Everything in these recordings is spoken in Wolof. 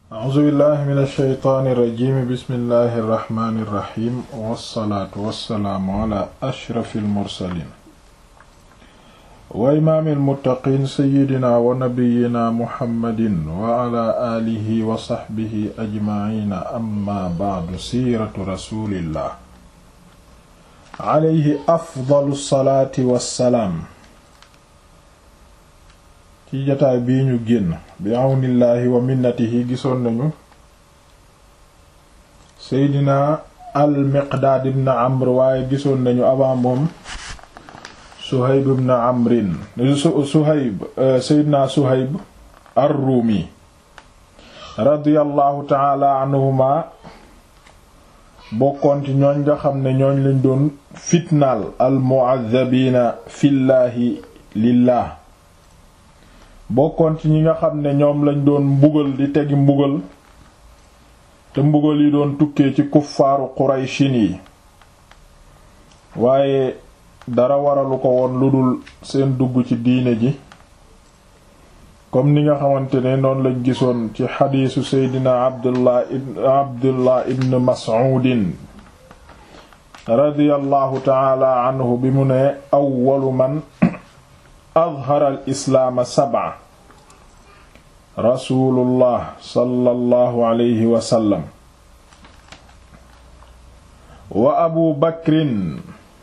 a'uuzu billahi min alsheytaani irrajimi bismillahi irrahmani irrahim wassalaatu wassalaamu ala ashrafi almursalin wa imaami almuttaqiin seyidina wa nabiyina muhammadin wa ala aalihi wa saxbihi ajmaciina amma bacdu siiratu rasulillah alayhi afdalu salaati wassalaam ci jataay bii ñu génn bi àwnillaahi wa minnatihi gisoon nañu seydina al miqdaad ibn amr waaye gisoon nañu avant moom suhayb ibn amrin suhayb seydina suhayb ar-ruumi radiyallahu taala anhuma bokkoon ci ñooñ nga xam ne ñooñ lañ doon fitnaal al mu'azzabiina fillaahi lillah bokkoon ci ñi nga xam ne ñoom lañ doon mbugal di tegi mbugal te mbugal yi doon tukkee ci kuffaaru qurayshin yi waaye dara waralu ko woon lu dul seen dugg ci diine ji comme ni nga xamante ne noonu lañ gisoon ci xadiisu seydina abdullah ibn abdullah ibn mas'uudin radiyallahu taala anhu bi mu ne awwalu man adhara al islaama sab'a rasulullah sallallahu alayhi wa sallam wa abu bakrin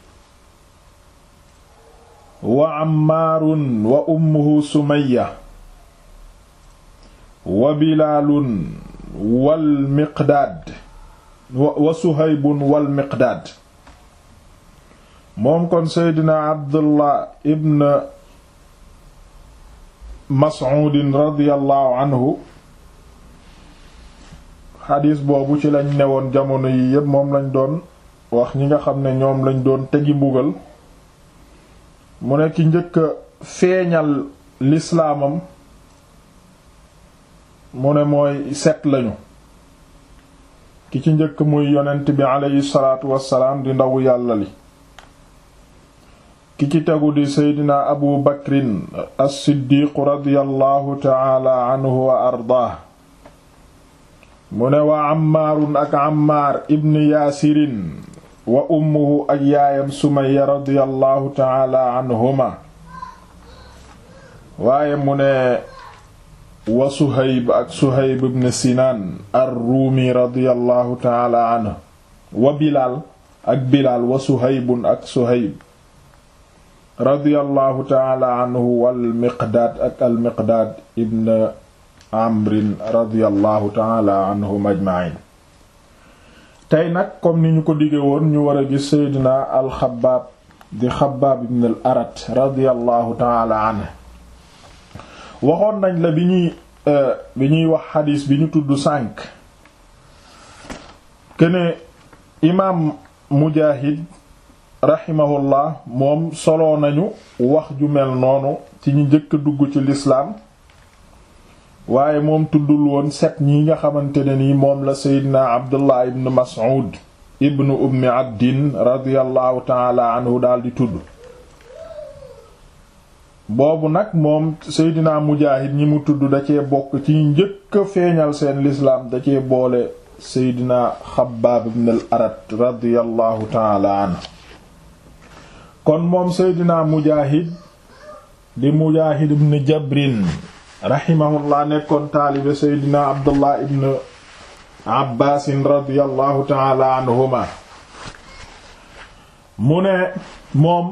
wa ammaarun wa ummuhu sumayya wa bilaalun wal miqdaad wa suhaybun wal miqdaad moom kon seydina abdullah ibn mas'uudin radiyallahu anhu xadiis boobu ci lañ newoon jamono yi yépp moom lañ doon wax ñi nga xam ne ñoom lañ doon tegi mbugal mu ne ki njëkk a feeñal lislaamam mu ne mooy set lañu ki ci njëkk muy yonent bi aleyhi salaatu wassalaam di ndawu yàlla li ki ci tegu di seydina abu bakrin as-siddiiqu radiyallahu taala anhu wa ardaah mu ne wa ammaarun ak ammaar ibn yaasirin wa ummuhu ak yaayam sumaya radiyallahu taala anhuma waaye mu ne wa suhayb ak suhayb ibn sinaan ar-ruumi radiyallahu taala anhu wa bilaal ak bilaal wa suhaybun ak suhayb radiyallahu taala anhu wal miqdaad ak al miqdaad ibn amrin radiyallahu taala anhum ajma'in tey nag comme ni ñu ko dige woon ñu war a gis seydina al xabaab di xabaab ibn al arat radiyallahu taala anhu waxoon nañ la bi ñuy bi ñuy wax xadiis bi ñu tudd sànk kene imaam mujaahid rahimahullah moom soloo nañu wax ju mel noonu ci ñu njëkk a dugg ci lislaam waaye moom tuddul woon set ñi nga xamante ne nii moom la seydina abdullah ibn mas'ud ibn ummi abdin radiyallahu taala anhu daldi tudd boobu nag moom seydina mujaahid ñi mu tudd da cee bokk ci njëkk a feeñal seen lislaam da cee boole seydina xabbaab ibn al arat radiyallahu taala anhu kon moom seydina mujaahid di mujaahid ibn jabrin rahimahullah nekkoon taalibe seydina abdullah ibn abbaasin radiyallahu taala anhuma mu ne moom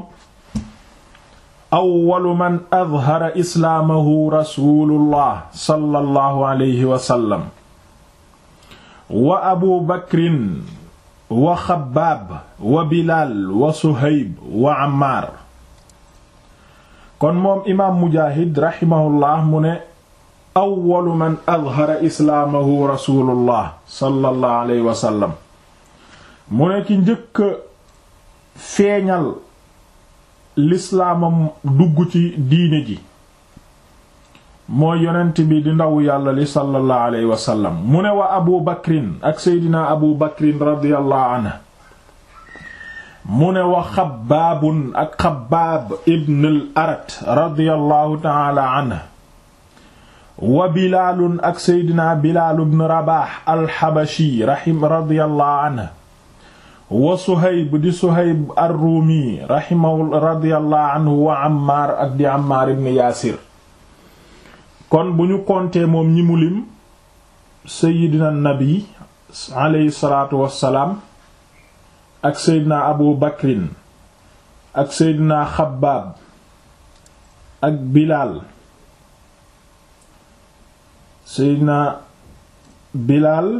awwalu man adhara islaamahu rasulullah sallallahu alayhi wa sallam wa abu bakrin wa xabaab wa bilaal wa suhayb wa ammaar kon moom imaam mujaahid raximahullah mu ne awwalu man adhara islaamahu rasulullah sallallahu alayhi wa sallam mu ne ci njëkk feeñal lislaamam dugg ci diine ji mooy yonent bi di ndaw yàlla li sallallahu alayhi wa sallam mu ne wa abu bakrin ak seydina abu bakrin radiyallahu anhu mu ne wa xabaabun ak xabaab ibn al arat radiyallahu taala anhu wa bilaalun ak seydina bilaal ibn rabax alxabashi rahim radiyallahu anhu wa suhayb di suhayb ar-rumi rahimahu radiyallahu anhu wa ammaar ak di ammaar ibn yaasir kon bu ñu kontee moom ñi mu lim seydina nabi aleyhi salaatu wassalaam ak seydina abu bakrin ak seydina xabbaab ak bilaal seydina bilaal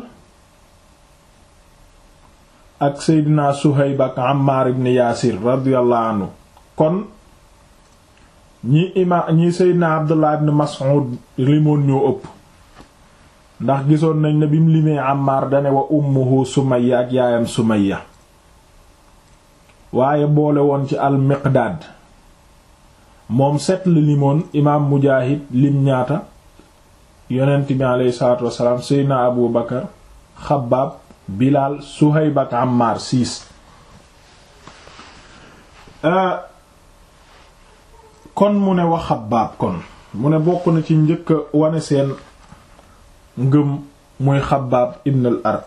ak seydina suhayb ak ammaar ibn yaasir radiyallahu anhu kon ñi ima ñi seydina abdullah ibn mas'ud limoon ñoo ëpp ndax gisoon nañ ne bim limee ammaar dane wa ummuhu sumayya ak yaayam sumayya waaye boole woon ci al miqdaad moom set la limoon imaam mujaahid lim ñaata yonent bi aleyhi salaatu wassalaam seydina abu bakar xabaab bilaal suhayb ak ammaar siis kon mu ne wa xabaab kon mu ne bokk na ci njëkk wane seen ngëm muy xabaab ibn al arat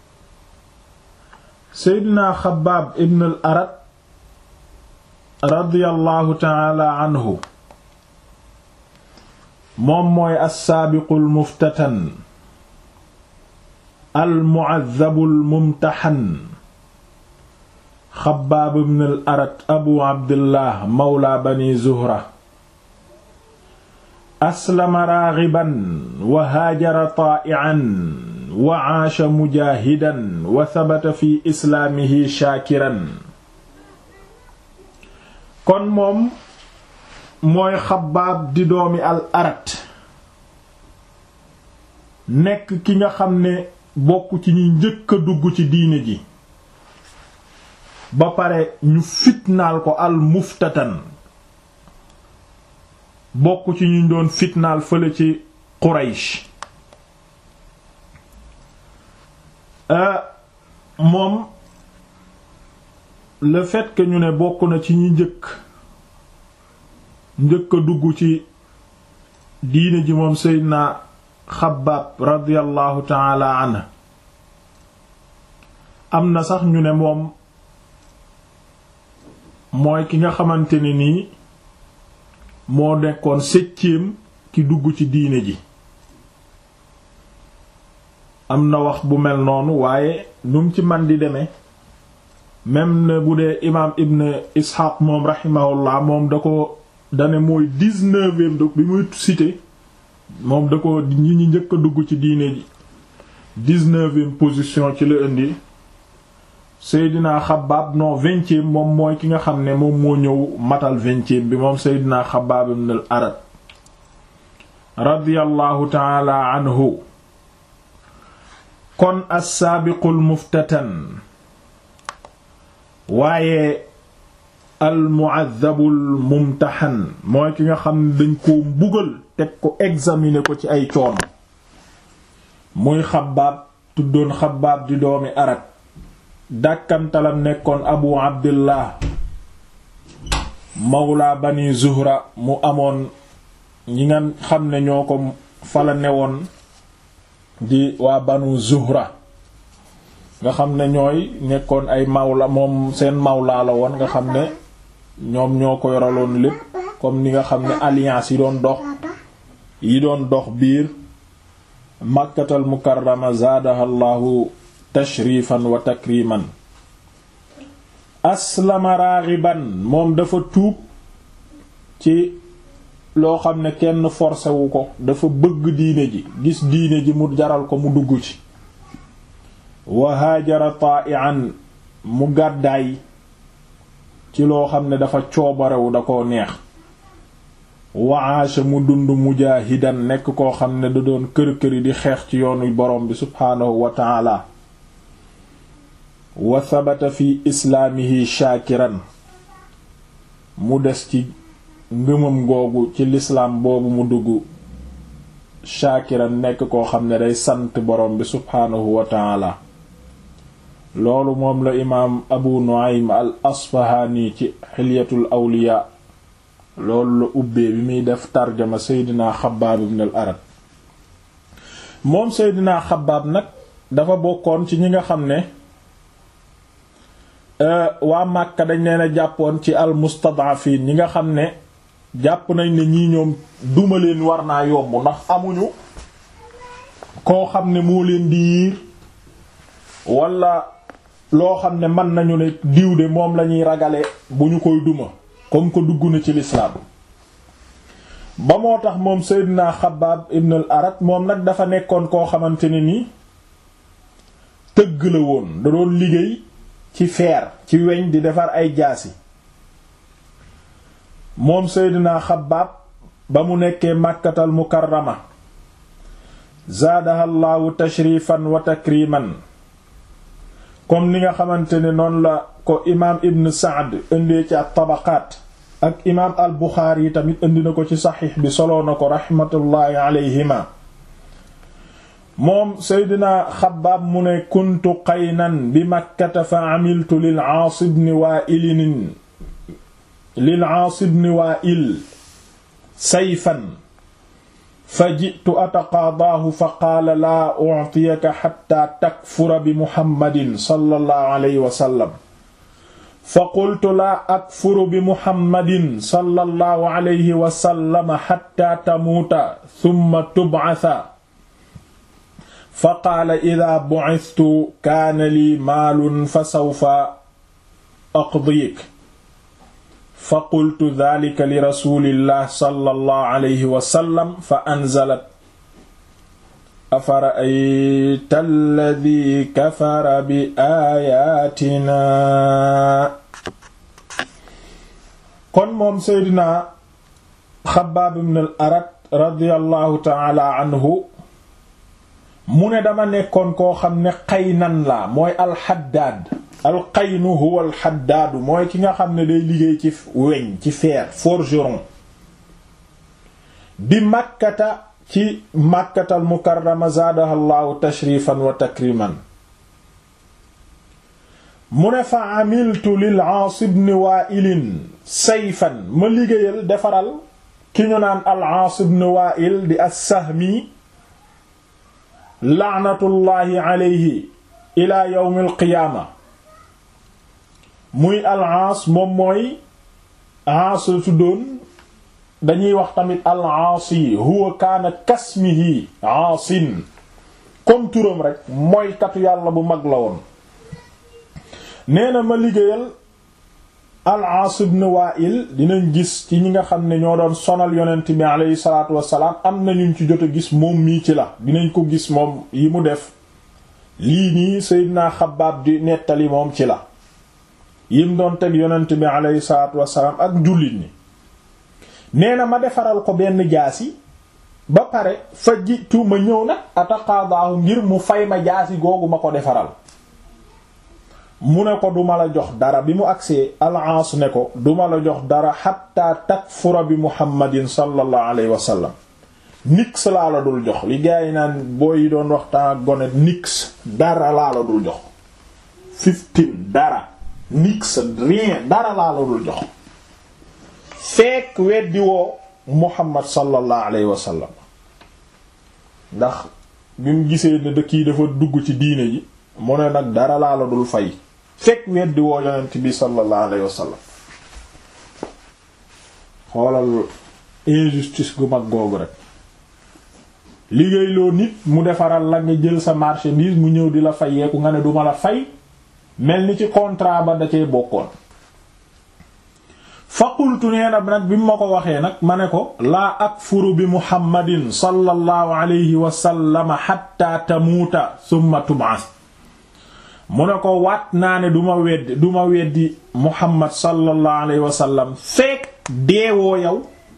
seydina xabaab ibn al arat radiyallahu taala anhu moom mooy assaabiqu almuftatan almu'adhabu almumtahan xabaab ibn al arat abu abdillah mawla bani zuhra aslama raaxiban wa haajara taa'ian wa aasha mujaahidan wa sabata fi islaamihi shaakiran kon moom mooy xabaab di doomi al arat nekk ki nga xam ne bokk ci ñi njëkk a dugg ci diine ji ba pare ñu fitnaal ko al muftatan bokk ci ñu doon fitnaal fële ci Quraysh moom le fait que ñu ne bokk na ci ñi njëkk njëkk a dugg ci diine ji moom Seydina Xabbaab radiyallahu taala anhu am na sax ñu ne moom mooy ki nga xamante ne nii moo nekkoon septième ki dugg ci diine ji am na wax bu mel noonu waaye num ci man di demee même ne bu dee imaam Ibn Ishaq moom rahimahullah moom da ko dane mooy dix-neuvième donc bi muy cité moom da ko ñi ñi njëkk a dugg ci diine ji dix-neuvième position ci la indi Seydina Xabaab non vingtième moom mooy ki nga xam ne moom moo ñëw matal vingtième bi moom Seydina Xabaab ibn al Arat radiyallahu taala anhu kon as-saabiqul muftatan waaye al mu'azzabul mumtahan mooy ki nga xam ne dañ koo mbugal teg ko examiner ko ci ay coono muy Xabaab tuddoon Xabaab di doomi Arat dàkkantalam nekkoon abu abdillah mawla bani zuhra mu amoon ñi nga xam ne ñoo ko fala newoon di waa banu zuhra nga xam ne ñooy nekkoon ay mawla moom seen mawla la woon nga xam ne ñoom ñoo ko yoraloon lépp comme ni nga xam ne alliance yi doon dox yi doon dox biir màkkatal mukarrama zaadaha llahu tashrifan wa takriman aslama raaxiban moom dafa tuub ci loo xam ne kenn forcé wu ko dafa bëgg diine ji gis diine ji mu jaral ko mu dugg ci wa haajara taa'ian mu gàddaay ci loo xam ne dafa coobarewu da koo neex wa aasha mu dund mujaahidan nekk koo xam ne da doon kër-këri di xeex ci yoonu borom bi subhaanahu wa ta'ala wa sabata fi islaamihi shaakiran mu des ci ngëmam googu ci lislaam boobu mu dugg shaakiran nekk koo xam ne day sant borom bi subhaanahu wa taala loolu moom la imaam abu nu'aym al asfahaani ci xilyatul awliya loolu la ubbee bi muy def tarjama seydina xabaab ibn al arat moom Seydina Xabbaab nag dafa bokkoon ci ñi nga xam ne waa Màkka dañ leen a jàppoon ci al mustad'afiin ñi nga xam ne jàpp nañ ne ñii ñoom duma leen war naa yomb ndax amuñu koo xam ne moo leen di yiir wala loo xam ne mën nañu ne diw de moom lañuy ragale bu ñu koy duma comme ko dugg na ci lislaam ba moo tax moom Seydina Xabbaab ibn al Arat moom nag dafa nekkoon koo xamante ne ni tëgg la woon da doon liggéey ci feer ci weñ di defar ay jaasi moom Seydina Xabbaab ba mu nekkee Màkkatal Mukarrama zaadaha llaahu tashrifan wa takriman comme ni nga xamante ne noonu la ko imaam Ibn Saad indee ci at-Tabaqaat ak imaam al Buxaari yi tamit indi na ko ci saxiix bi soloo na ko raxmatullaahi alayhima moom Seydina Xabbaab mu ne kuntu qaynan bi Makkata fa amiltu lil Aas ibn Waa'il lil Aas ibn Waa'il sayfan fa ji'tu ataqaadaahu fa qaala laa u'tiyaka xatta takfura bi muhammadin sallallahu alayhi wa sallam fa qultu laa akfuru bi muhammadin sallallahu alayhi wa sallam xatta tamuuta summa tub'atha fa qaala idaa bu'ithtu kaana lii maalun fa sawfa aqdiyik fa qultu dhalika li rasulillah sallallahu alayhi wa sallam fa anzalat afara'ayta alladhi kafara bi ayatina kon moom seydina Xabbaab ibn al Arat radiyallahu ta'ala anhu mu ne dama nekkoon koo xam ne qaynan la mooy alxaddaad alqaynu huwa alxaddaadu mooy ki nga xam ne day liggéey ci weñ ci fer forgeron bi màkkata ci màkkatal mukarrama zaadaha llaahu tashrifan wa takriman mu ne fa amiltu lil Aas ibn Waa'il sayfan ma liggéeyal defaral ki ñu naan al Aas ibn Waa'il di as-Sahmi laanatullaahi alayhi ila yawm al qiyaama muy al-Aas moom mooy Aas la tuddoon dañuy wax tamit al-Aasi huwa kaana kasmihi Aasin comme turam rek mooy katu yàlla bu mag la woon nee na ma liggéeyal al-Aas ibn Waa'il dinañ gis ci ñi nga xam ne ñoo doon sonal yonent bi aleyhi salaatu wassalaam am na ñu ci jot a gis moom mii ci la dinañ ko gis moom yi mu def lii nii Seydina Xabbaab di nettali moom ci la yim doon teg yonent bi aleyhi salaatu wassalaam ak jullit ñi nee na ma defaral ko benn jaasi ba pare fa jitu ma ñëw nag ataqaadaahu ngir mu fay ma jaasi googu ma ko defaral mu ne ko duma la jox dara bi mu agsee al-Aas ne ko duma la jox dara xatta takfura bi muhammadin sallallahu alayhi wa sallam nix laa la dul jox li gaa yi naan boo yi doon waxtaan ak gone nix dara laa la dul jox fifteen dara nix rien dara laa la dul jox fekk weddi woo muhammad sallallahu alayhi wa sallam ndax bi mu gisee ne dëkk yi dafa dugg ci diine ji mu ne nag dara laa la dul fay fekk weddi woo yonent bi sallallahu alayhi wa sallam xoolal injustice gu mag googu rek liggéey loo nit mu defaral la nga jël sa marchandise mu ñëw di la fayeeku nga ne duma la fay mel ni ci contrat ba da cee bokkoon faqultu nee na nag bi mu ma ko waxee nag ma ne ko laa akfuru bi muhammadin sallallahu alayhi wa sallam hatta tamuuta thumma tub'ath mu ne ko waat naa ne duma weddi duma weddi muhammad sallallahu alayhi wa sallam fekk deewoo yow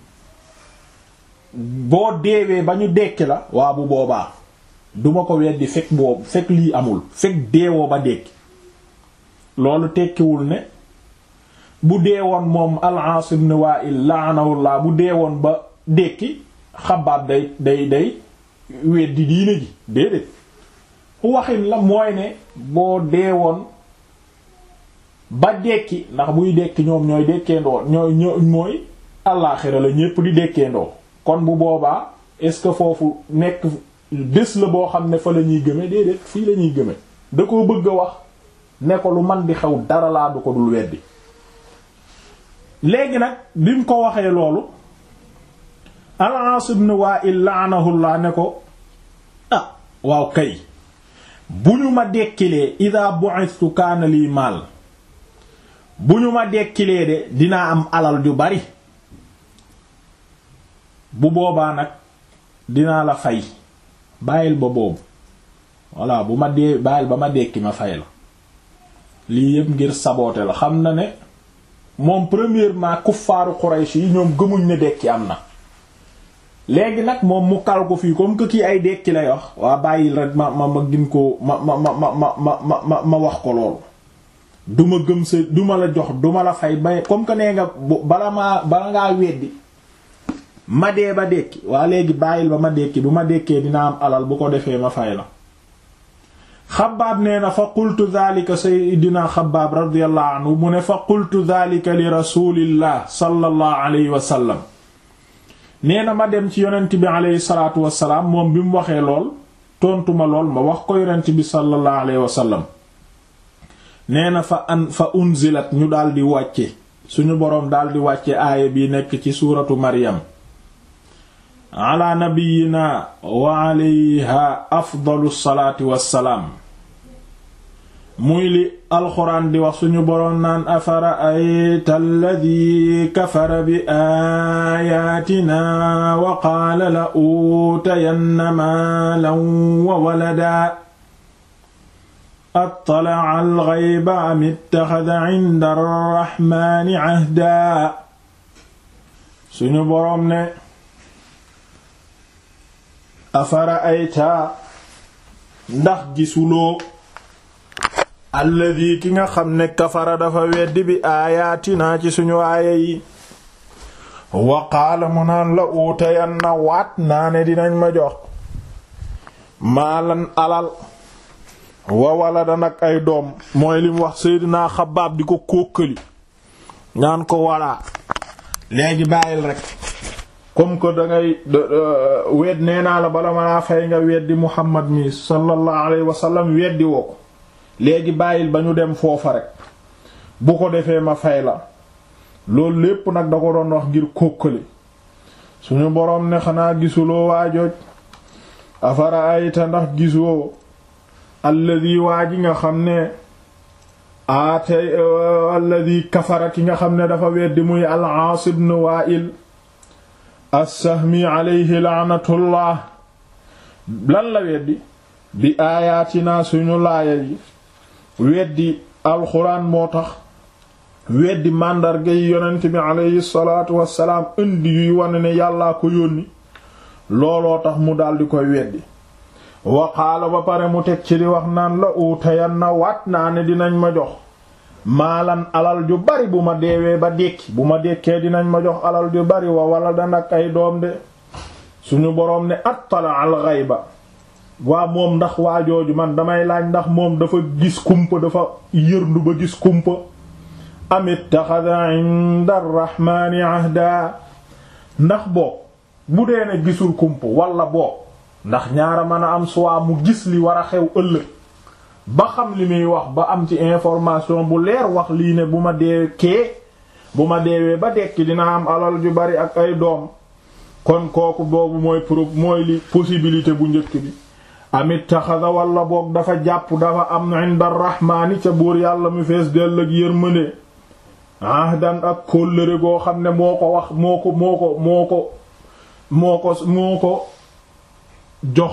boo deewee ba ñu dekki la waa bu boobaa duma ko weddi fekk boobu fekk lii amul fekk deewoo ba dekki loolu tekkiwul ne bu deewoon moom al-Aas ibn Wa'il la'anahullah bu deewoon ba dekki xabaab day day day weddi diine ji déedéet waxin la mooy ne boo deewoon ba dekki ndax buy dekki ñoom ñooy dekkeendoo ñooy ñooy mooy allaaxira la ñépp di dekkeendoo kon bu boobaa est-ce que foofu nekk bés la boo xam ne fa la ñuy gëme déedéet fii la ñuy gëme da koo bëgg a wax ne ko lu man di xew dara laa du ko dul weddi léegi nag bi mu ko waxee loolu al-Aas ibn Wa'il la'anahullah ne ko ah waaw kay bu ñu ma dekkilee ida bu'ithtu kaana lii maal bu ñu ma dekkilee de dinaa am alal ju bari bu boobaa nag dinaa la fay bàyyil ba boobu voilà bu ma dee bàyyil ba ma dekki ma fay la lii yëpp ngir saboote la xam na ne moom premièrement kuffaaru Quraysh yi ñoom gëmuñ ne dekki am na léegi nag moom mu kal ko fii comme que kii ay dekki lay wax waa bàyyil rek ma ma ma gin ko ma ma ma ma ma ma ma wax ko loolu duma gëm sa duma la jox duma la fay ba comme que nee nga bala maa bala ngaa weddi ma dee ba dekki waa léegi bàyyil ba ma dekki bu ma dekkee dina am alal bu ko defee ma fay la xabaab nee na fa qultu dhalika sayyidina xabaab radiyallahu anhu mu ne fa qultu dhalika li rasulillah sallallahu alayhi wa sallam nee na ma dem ci yonent bi alayhi salaatu wasalaam moom bi mu waxee lool tontuma lool ma wax ko yonent bi sallallahu alayhi wa sallam nee na fa an fa unzilat ñu daldi wàcce suñu boroom daldi wàcce aaya bi nekk ci suuratu maryam ala nabiyina wa alayha afdalu salaati wassalaam muy li alxuraan di wax suñu boroom naan afara ayta alladi kafara bi aayaatina wa qaala la uutayanna maalan wa walada attala'a al-ghayba am ittaxada inda ar-rahmaani ahda suñu boroom ne afara ayta ndax gisuloo alladi ki nga xam ne kafara dafa weddi bi aayaatinaa ci suñu aaya yi wa qaala mu naan la uutayan na waat naa ne dinañ ma jox maalan alal wa walada nag ay doom mooy lim wax Seydina Xabbaab di ko kókkali ñaan ko walaa léegi bàyyil rek comme que dangay wedd nee naa la bala ma laa fay nga weddi Muhammad mi sallallahu alayhi wa sallam weddi woo ko léegi bàyyil ba ñu dem foofa rek bu ko defee ma fay la loolu lépp nag da ko doon wax ngir kókkali suñu boroom ne xanaa gisuloo waajooj afara ayta ndax gisoo alladi waa ji nga xam ne aatay alladi kafara ki nga xam ne dafa weddi muy al-Aas ibn Wa'il as-Sahmi alayhi la'natullah lan la weddi bi aayaatinaa suñu laaya yi weddi alxuraan moo tax weddi màndarga yi yonent bi alayhi salaatu wassalaam indi yuy wane ne yàllaa ko yónni looloo tax mu daldi koy weddi waqaala ba pare mu teg ci di wax naan la uutayan na waat naa ne dinañ ma jox maalan alal ju bari bu ma deewee ba dekki bu ma dekkee dinañ ma jox alal ju bari wa wala danak ay doom de suñu boroom ne attala al ghayba waa moom ndax waa jooju man damay laaj ndax moom dafa gis kumpa dafa yërndu ba gis kumpa amit taxada inda arrahmaani ahda ndax boo bu dee ne gisul kumpa wala boo ndax ñaara mën a am soit mu gis li war a xew ëllëg ba xam li muy wax ba am ci information bu leer wax lii ne bu ma dee kee bu ma deewee ba dekki dina am alal ju bari ak ay doom kon kooku boobu mooy pro mooy li possibilité bu njëkk bi amit taxada wala boog dafa jàpp dafa am inda rahmaani ca buur yàlla mu fees dell ak yërmande ahdan ak kóllëre goo xam ne moo ko wax moo ko moo ko moo ko moo ko moo ko jox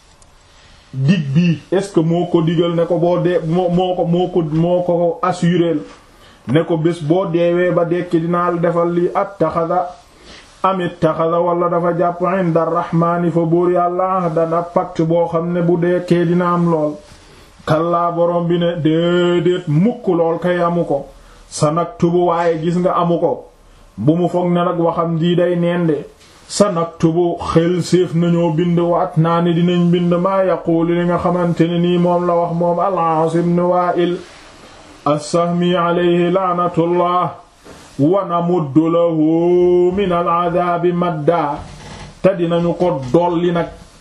dig bii est-ce que moo ko digal ne ko boo dee moo moo ko moo ko moo ko assuré ne ko bés boo deewee ba dekki dinaa la defal lii at taxada amit taxada wala dafa jàpp inda rahmaani fa buur yàlla ahdan ab pacte boo xam ne bu deekee dina am lool kallaa borom bi ne déedéet mukk lool kay amu ko sa nag tubu waaye gis nga amu ko bu mu foog ne nag waxam dii day nende sa nag tubu xel séef nañoo bind waat naa ne dinañ bind maa yaquulu li nga xamante ne nii moom la wax moom al-Aas ibn Waa'il as-Sahmi alayhi laanatullah wa namuddu lahu min al-adaabi madda te dinañu ko dolli nag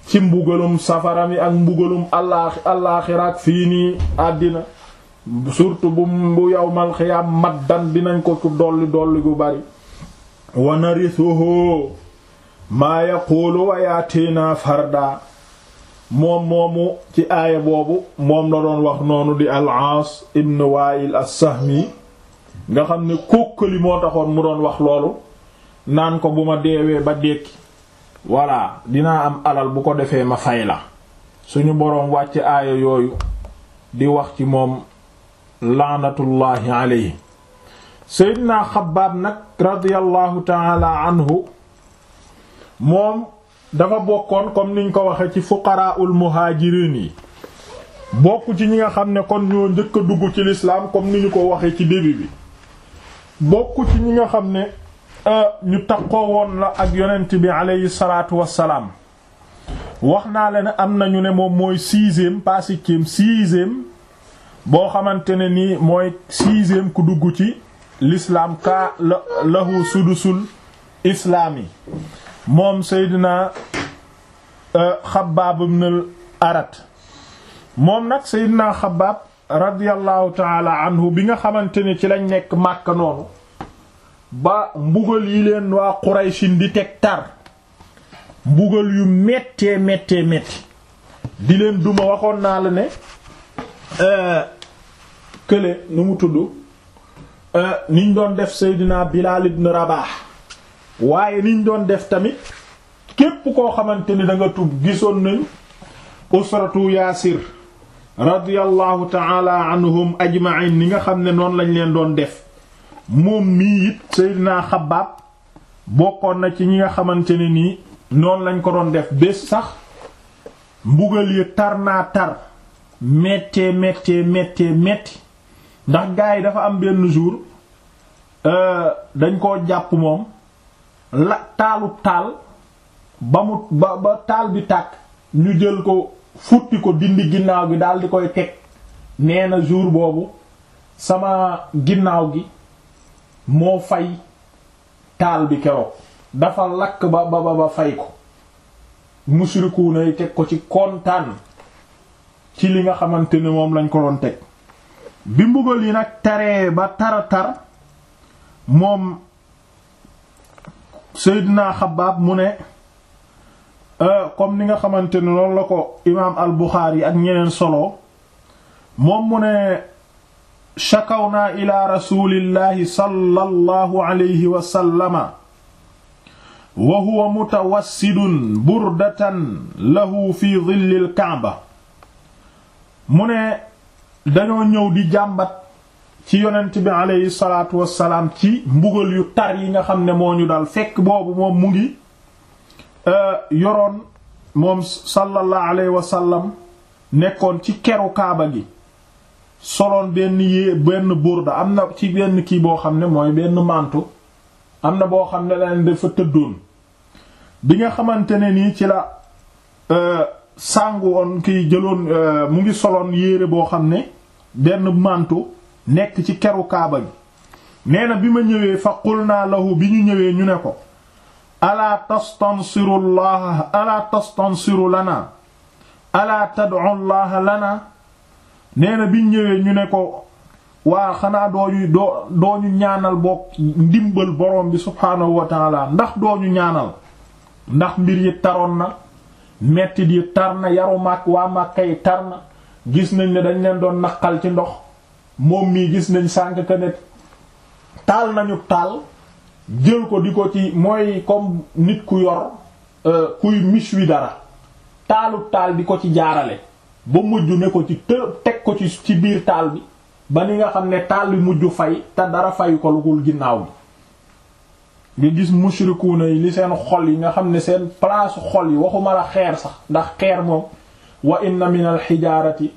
ci mbugalum safara mi ak mbugalum allaaxi allaaxira ak fii nii àddina surtout bu bu yawmal xiyaam maddan dinañ ko ku dolli dolli gu bari wa narisuhu maa yaquulu wa yaatina farda moom moomu ci aaya boobu moom la doon wax noonu di al-Aas ibn Waa'il as-Sahmi nga xam ne kókkali moo taxoon mu doon wax loolu naan ko bu ma deewee ba dekki voilà dinaa am alal bu ko defee ma fay la suñu boroom wàcc aaya yooyu di wax ci moom laanatullaahi alayhi seydina xabaab nag radiyallahu taala anhu moom dafa bokkoon comme niñ ko waxe ci fuqaraul muhaajiriin yi bokk ci ñi nga xam ne kon ñoo njëkk a dugg ci l'islam comme ni ñu ko waxe ci début bi bokk ci ñi nga xam ne ñu takkoo woon la ak yonent bi aleyhi salaatu wassalaam wax naa la ne am nañu ne moom mooy sixième pas septième sixième boo xamante ne nii mooy sixième ku dugg ci l'islam ka lahu sudusul islaam yi moom Seydina Xabbaab ibn al-Arat moom nag Seydina Xabbaab radiyallahu taala anhu bi nga xamante ne ci lañ nekk Màkka noonu ba mbugal yi leen waa Qurayshin di teg tar mbugal yu méttee méttee métti di leen duma waxoon naa la ne kële nu mu tudd niñ doon def Seydina Bilaal ibn Rabah waaye niñ doon def tamit képp koo xamante ni da nga tub gisoon nañ usratu Yaasir radiyallahu ta'ala anhum ajma'in ni nga xam ne noonu lañ leen doon def moom mii it Seydina Xabbaab bokkoon na ci ñi nga xamante ne nii noonu lañ ko doon def bés sax mbugal yi tar naa tar méttee méttee méttee métti ndax gars yi dafa am benn jour dañ koo jàpp moom la taalu taal ba mu ba ba taal bi tàkk ñu jël ko futti ko dindi ginnaaw gi daal di koy teg nee na jour boobu sama ginnaaw gi moo fay taal bi keroog dafa lakk ba ba ba fay ko mushrikuuna yi teg ko ci kontaan ci li nga xamante ne moom lañ ko doon teg bi mbugal yi nag taree ba tara tar moom Seydina Xabbaab mu ne comme ni nga xamante ne loolu la ko imaam al Buxaari ak ñeneen solo moom mu ne shakawnaa ila rasulillahi sallallahu alayhi wa sallama wa huwa mutawassidun burdatan lahu fi dhillil kaaba mu ne dañoo ñëw di jàmbat ci yonent bi aleyhi salaatu wassalaam ci mbugal yu tar yi nga xam ne moo ñu dal fekk boobu moom mu ngi yoroon moom sallallahu alayhi wa sallam nekkoon ci keru kaaba gi soloon benn yée benn burda am na ci benn kii boo xam ne mooy benn mantu am na boo xam ne leen dafa tëddoon bi nga xamante ne nii ci la sàngu woon kiy jëloon mu ngi soloon yére boo xam ne benn mantu nekk ci keru kaaba gi nee na bi ma ñëwee fa qulna lahu bi ñu ñëwee ñu ne ko alaa tastansiru llaha alaa tastansiru lana alaa tad'u llaha lana nee na biñ ñëwee ñu ne ko waa xanaa dooñu doo dooñu ñaanal boog ndimbal borom bi subhaanahu wa taala ndax dooñu ñaanal ndax mbir yi taroon na mettit yi tar na yaru màkk waa màkka yi tar na gis nañ ne dañ leen doon naqal ci ndox moom mii gis nañ sànk ka ne taal nañu taal jël ko di ko ci mooy comme nit ku yor kuy mis wi dara taalu taal di ko ci jaarale ba mujj ne ko ci të teg ko ci ci biir taal bi ba ni nga xam ne taal bi mujj fay te dara fayu ko lugul ginnaaw bi nga gis mushrikuuna yi li seen xol yi nga xam ne seen place xol yi waxuma la xeer sax ndax xeer moom wa inna min al xijaarati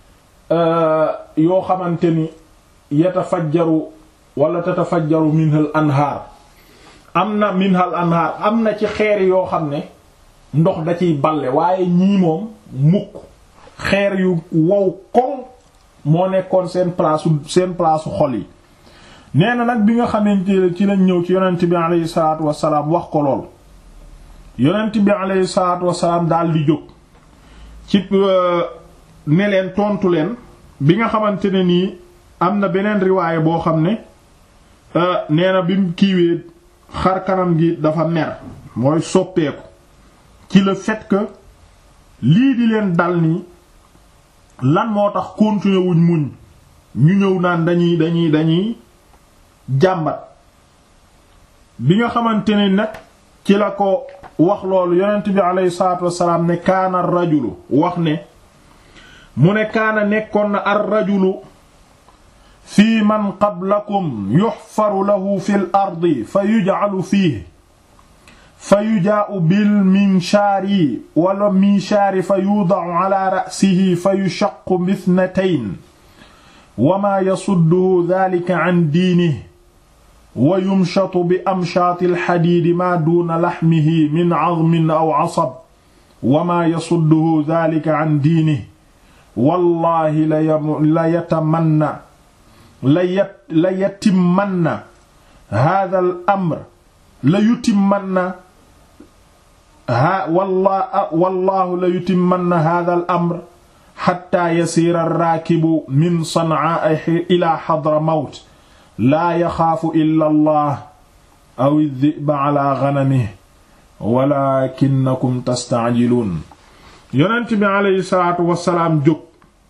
yoo xamante ni yatafajjaru wala tatafajjaru minhal anhaar am na minhal anhaar am na ci xeer yoo xam ne ndox da ciy balle waaye ñii moom mukk xeer yu wow koŋ moo nekkoon seen place seen place xol yi nee na nag bi nga xamante ci lañ ñëw ci yonent bi aleyhi salaatu wassalaam wax ko lool yonent bi aleyhi salaatu wasalaam daal di jóg ci ne leen tontu leen bi nga xamante ne nii am na beneen riwaaye boo xam ne nee na bi mu kiiwee xar kanam gi dafa mer mooy soppeeku ci le fait que lii di leen dal nii lan moo tax continuer wuñ muñ ñu ñëw naan dañuy dañuy dañuy jàmbat bi nga xamante ne nag ci la ko wax loolu yonent bi aleyhi salaatu wassalaam ne kaana ar rajulu wax ne mu ne kaana nekkoon na ar rajulu fii man qablakum yuxfaru lahu fi l ardi fa yujcalu fiihi fa yujaa'u bil minshaari wala minshaari fa yuudacu ala ra'sihi fa yushaqqu mithnatayn wa maa yasudduhu dhaalika can diinihi wa yumshatu bi amshaati alxadiidi maa duuna laxmihi min cazmin aw casab wa maa yasudduhu dhaalika can diinihi wallaahi la yatamanna la yatimmanna haadha al amr la yutimmanna ha walla wallaahu la yutimmanna haadha al amr xatta yasiira arraakibu min san'aa ilaa xadramawt laa yaxaafu illa allah aw adh-dhi'ba ala ghanamihi walaakinnakum tasta'jiluun yonent bi aleyhi salaatu wasalaam jóg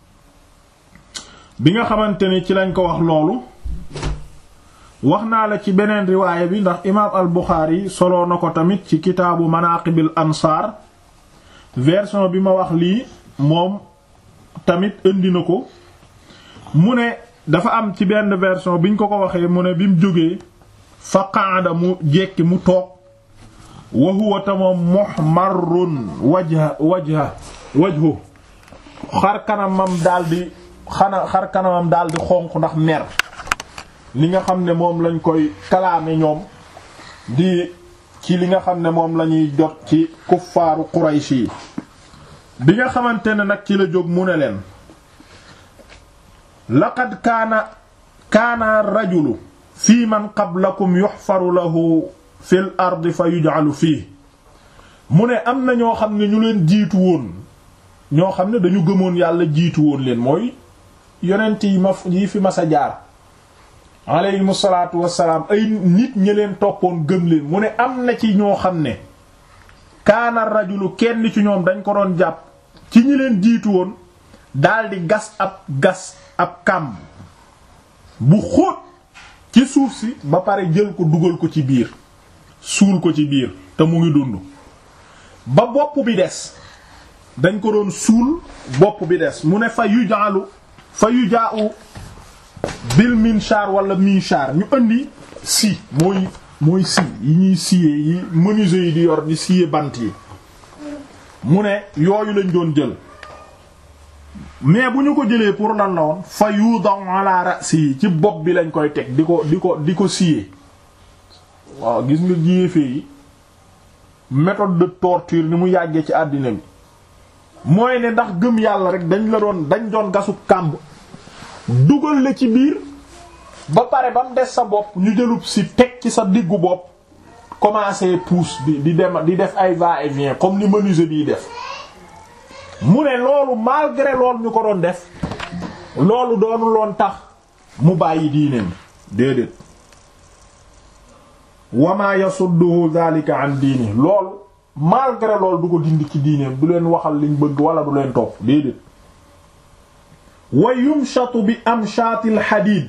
bi nga xamante ni ci lañ ko wax loolu wax naa la ci beneen riwaaya bi ndax imaam al Buxaari soloo na ko tamit ci kitaabu manaaqibil ansaar version bi ma wax lii moom tamit indi na ko mu ne dafa am ci benn version biñ ko ko waxee mu ne bi mu jógee fa qaada mu jekki mu toog wa huwa tamoom muhmarrun wajha wajha wajhu xar kanamam daldi xana xar kanamam daldi xonq ndax mer li nga xam ne moom lañ koy kalaame ñoom di ci li nga xam ne moom lañuy jot ci kuffaaru Quraysh yi bi nga xamante ne nag ci la jóg mu ne leen laqad kaana kaana rajulu fii man qablakum yuhfaru lahu fil ardi fa yuj'alu fii mu ne am na ñoo xam ne ñu leen jiitu woon ñoo xam ne dañu gëmoon yàlla jiitu woon leen mooy yonent yi ma yi fi mas a jaar aleyhimu salaatu wassalaam ay nit ñi leen toppoon gëm leen mu ne am na ci ñoo xam ne kaana rajulu kenn ci ñoom dañ ko doon jàpp ci ñi leen jiitu woon daldi gas ab gas ab kàmb bu xóot ci suuf si ba pare jël ko dugal ko ci biir suul ko ci biir te mu ngi dund ba bopp bi des dañ ko doon suul bopp bi des mu ne fa yu jaalu fa yu jaau bil minchar wala minchar ñu indi si mooy mooy si yi ñuy siyee yi menuisier yi di yor di siyee bant yi mu ne yooyu lañ doon jël mais bu ñu ko jëlee pour lan la woon fa yudaw ala ra'si ci bopp bi lañ koy teg di ko di ko di ko siyee waaw gis nga jiyeefee yi méthode de torture ni mu yàggee ci àddina bi mooy ne ndax gëm yàlla rek dañ la doon dañ doon gasu kàmb dugal la ci biir ba pare ba mu des sa bopp ñu jëlub si teg ci sa diggu bopp commencer pousse di di dem di def ay va et vient comme ni menuisier biy def mu ne loolu malgré loolu ñu ko doon def loolu doonu loon tax mu bàyyi diineem déedéet wama yasudduhu dhalika an diini loolu malgré loolu du ko dindi ci diineem du leen waxal liñ bëgg wala du leen topp déedéet wa yumshatu bi amshaatil hadid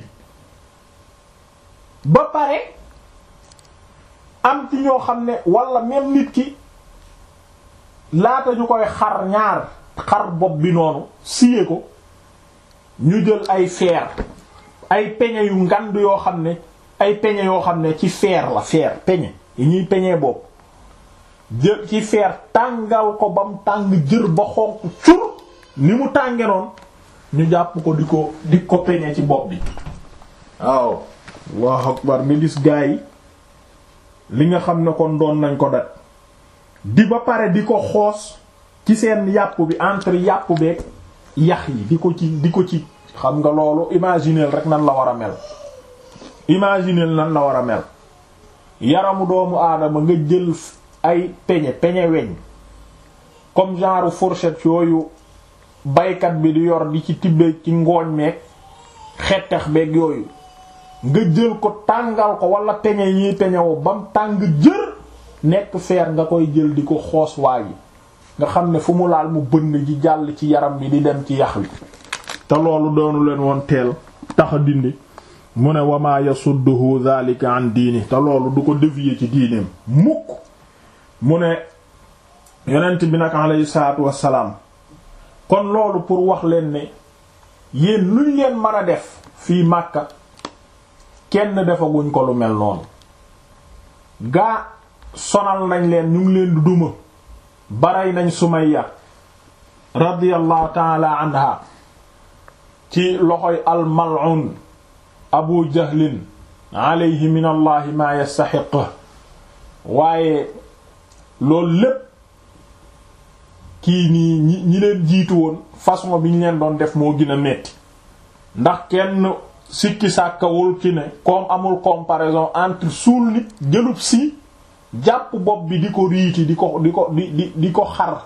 ba pare am ci ñoo xam ne wala même nit ki laata ñu koy xar ñaar xar bopp bi noonu siyee ko ñu jël ay fer ay peñe yu ngand yoo xam ne ay peñe yoo xam ne ci fer la fer peñe yi ñuy peñee bopp jël ci fer tàngal ko bam tàng jër ba xonq cur ni mu tànge noonu ñu jàpp ko di ko di ko peñe ci bopp bi waaw Allahu akbar nga gis gaa yi li nga xam ne kon doon nañ ko dat di ba pare di ko xoos ci seen yàpp bi entre yàpp beeg yax yi di ko ci di ko ci xam nga loolu imaginer rek nan la war a mel imaginer nan la war a mel yaramu doomu aadama nga jël ay peñe peñe weñ comme genre fourchette yooyu baykat bi di yor di ci tibbe ci ngooñ meeg xettax beeg yooyu nga jël ko tàngal ko wala peñe yi peñewo bam tàng jër nekk feer nga koy jël di ko xoos waa yi nga xam ne fu mu laal mu bënn ji jàll ci yaram bi di dem ci yax wi te loolu doonu leen woon teel tax a dindi mu ne wama yasudduhu dhalika an diini te loolu du ko dévier ci diineem mukk mu ne yonent bi nag alayhi salaatu wassalaam kon loolu pour wax leen ne yéen luñ leen mën a def fii Makka kenn defaguñ ko lu mel noonu gaa sonal nañ leen ñu ngi leen du duma baray nañ Sumayya radiyallahu taala anha ci loxoy al-mal'un Abu Jahlin alayhi min allahi ma yastaxiq waaye loolu lépp kii nii ñi ñi leen jiitu woon façon bi ñu leen doon def moo gën a metti ndax kenn sikki sàkkawul ci ne comme amul comparaison entre suul nit jëlub si jàpp bopp bi di ko riiti di ko di ko di di di ko xar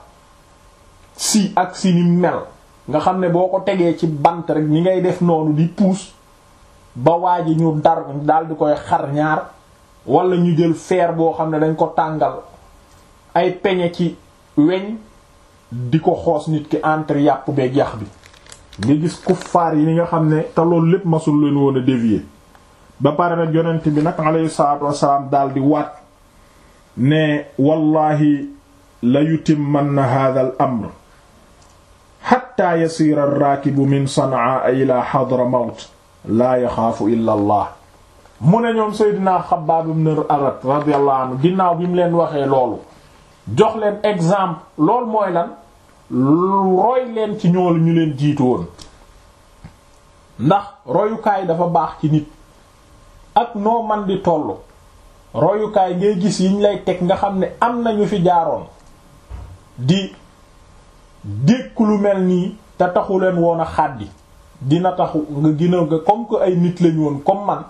si ak si ni mel nga xam ne boo ko tegee ci bant rek ni ngay def noonu di puus ba waa ji ñu dar daal di koy xar ñaar wala ñu jël fer boo xam ne dañ ko tàngal ay peñe ci weñ di ko xoos nit ki entre yàpp beeg yax bi nga gis kuffaar yi ni nga xam ne te loolu lépp masul leen woon a dévier ba pare nag yonent bi nag alayhi salaatu wassalaam daal di waat ne wallahi la yutimmanna hadha al amr hatta yasiira ar-raakibu min sanaa ila hadramawt laa yaxaafu illa allah mu ne ñoom Seydina Xabbaab ibn Arat radiyallahu anhu ginnaaw bi mu leen waxee loolu jox leen exemple loolu mooy lan roy leen ci ñoolu ñu leen jiitu woon ndax royukaay dafa baax ci nit ak noo man di tollu royukaay ngay gis yiñ lay teg nga xam ne am nañu fi jaaroon di dékk lu mel nii te taxu leen woon a xàddi dina taxu nga gën a nga comme que ay nit lañu woon comme man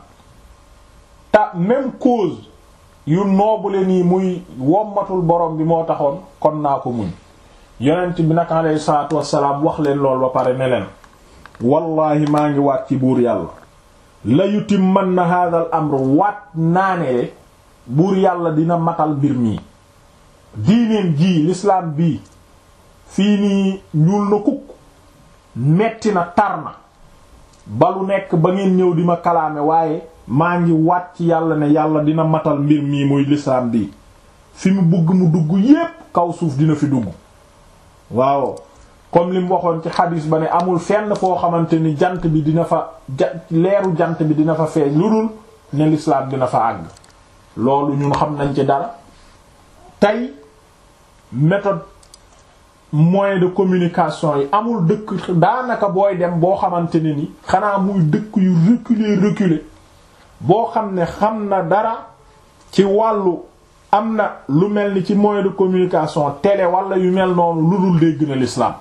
te même cause yu noobule nii muy wommatul borom bi moo taxoon kon naa ko muñ yonent bi nag alayhi salaatu wassalaam wax leen lool ba pare ne leen wallahi maa ngi waat ci buur yàlla la yutimmanna hadha al amr waat naa ne buur yàlla dina matal mbir mii diineen jii l'islam bii fii nii ñuul na kukk metti na tar na ba lu nekk ba ngeen ñëw di ma kalaame waaye maa ngi waat ci yàlla ne yàlla dina matal mbir mii muy l'islam bii fi mu bëgg mu dugg yépp kaw suuf dina fi dugg waaw comme li mu waxoon ci xadis ba ne amul fenn foo xamante ni jant bi dina fa ja leeru jant bi dina fa feeñ lu dul ne l'islam dina fa àgg loolu ñun xam nañ ci dara tey méthode moyen de communication yi amul dëkk daanaka booy dem boo xamante ne ni xanaa muy dëkk yu reculer reculer boo xam ne xam na dara ci wàllu am na lu mel ni ci moyen de communication télé wala yu mel noonu lu dul dégg na l'islam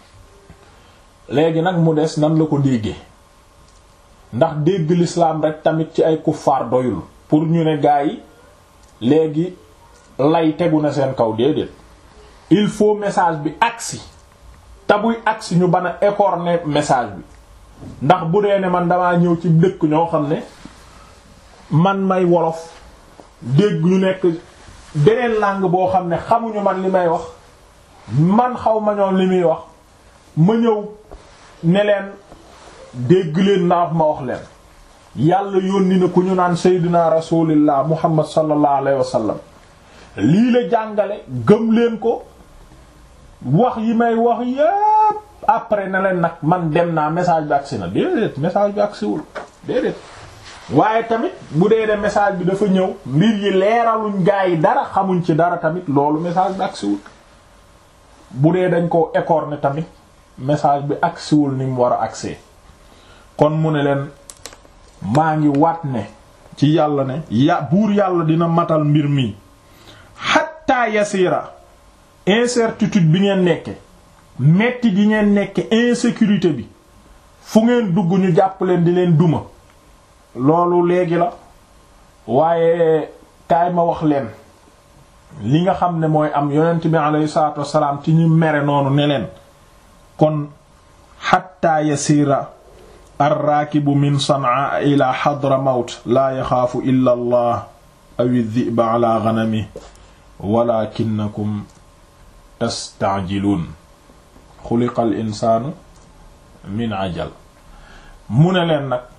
léegi nag mu des nan la ko déggee ndax dégg l'islam rek tamit ci ay kuffaar doyul pour ñu ne gaa yi léegi lay tegu na seen kaw déedéet il faut message bi agsi te buy agsi ñu bana écorner message bi ndax bu dee ne man damaa ñëw ci dëkk ñoo xam ne man may wolof dégg ñu nekk beneen langue boo xam ne xamuñu man li may wax man xaw ma ñoom li muy wax ma ñëw ne leen dégg leen ndax ma wax leen yàlla yónni na ku ñu naan seydina rasulillah muhammad sallallahu alayhi wa sallam lii la jàngale gëm leen ko wax yi may wax yépp après na leen nag man dem naa message bi agsi na déedéet message bi agsiwul déedéet waaye tamit bu dee de message bi dafa ñëw mbir yi leeraluñ gaa yi dara xamuñ ci dara tamit loolu message bi agsiwul bu dee dañ ko écorner tamit message bi agsiwul ni mu war a agsee kon mu ne leen maa ngi waat ne ci yàlla ne ya buur yàlla dina matal mbir mi hatta yasira incertitude bi ngeen nekke metti di ngeen nekke insécurité bi fu ngeen dugg ñu jàpp leen di leen duma loolu léegi la waaye kaay ma wax leen li nga xam ne mooy am yonent bi alayhi salaatu wassalaam ci ñu mere noonu ne leen kon xatta yasiira arraakibu min sanaa ila xadramawt laa yaxaafu illa allah aw iddiba ala ganami walakinakum tastaajiluun xuliqa al insaanu min ajal mu ne leen nag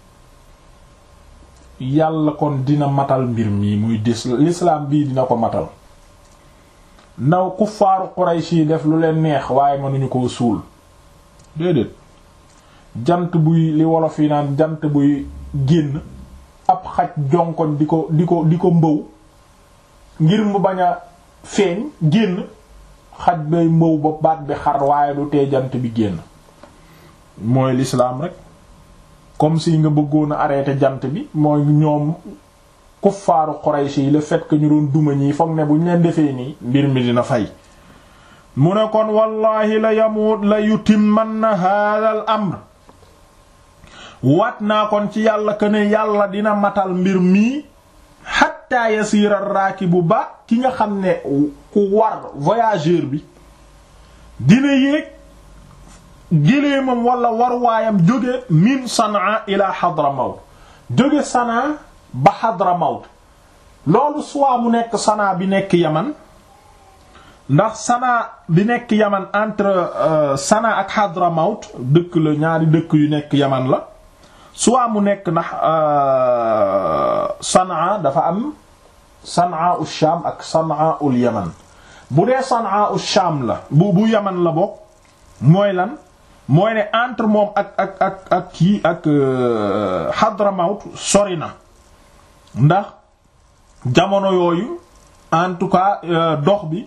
yàlla kon dina matal mbir mii muy dis l'islam bii dina ko matal naw kuffaaru Quraysh yi def lu leen neex waaye mënuñu koo suul déedéet jant buy li wolof yi naan jant buy génn ab xaj jonkoñ di ko di ko di ko mbëw ngir mu bañ a feeñ génn xaj bay mbëw ba baat bi xar waaye du tee jant bi génn mooy l'islam rek comme si nga bëggoon a arrêter jant bi mooy ñoom kuffaaru Quraysh yi le fait que ñu doon duma ñi foog ne bu ñu leen defee nii mbir mi dina fay mu ne kon wallahi la yamut la yutimmanna hadha al amr waat naa kon ci yàlla que ne yàlla dina matal mbir mii hatta yasiira raakibu ba ki nga xam ne ku war voyageur bi dina yéeg géléemam wala warwaayam jóge min Sanaa ila Hadramawt jóge Sanaa ba Hadramawt loolu soit mu nekk Sanaa bi nekk Yaman ndax Sanaa bi nekk Yaman entre Sanaa ak Hadramawt dëkk la ñaari dëkk yu nekk Yaman la soit mu nekk ndax Sanaa dafa am Sanaa u Shaam ak Sanaa ul Yaman bu dee Sanaa u Shaam la bu bu Yaman la bokk mooy lan mooy ne entre moom ak ak ak ak kii ak Hadramawt sori na ndax jamono yooyu en tout cas dox bi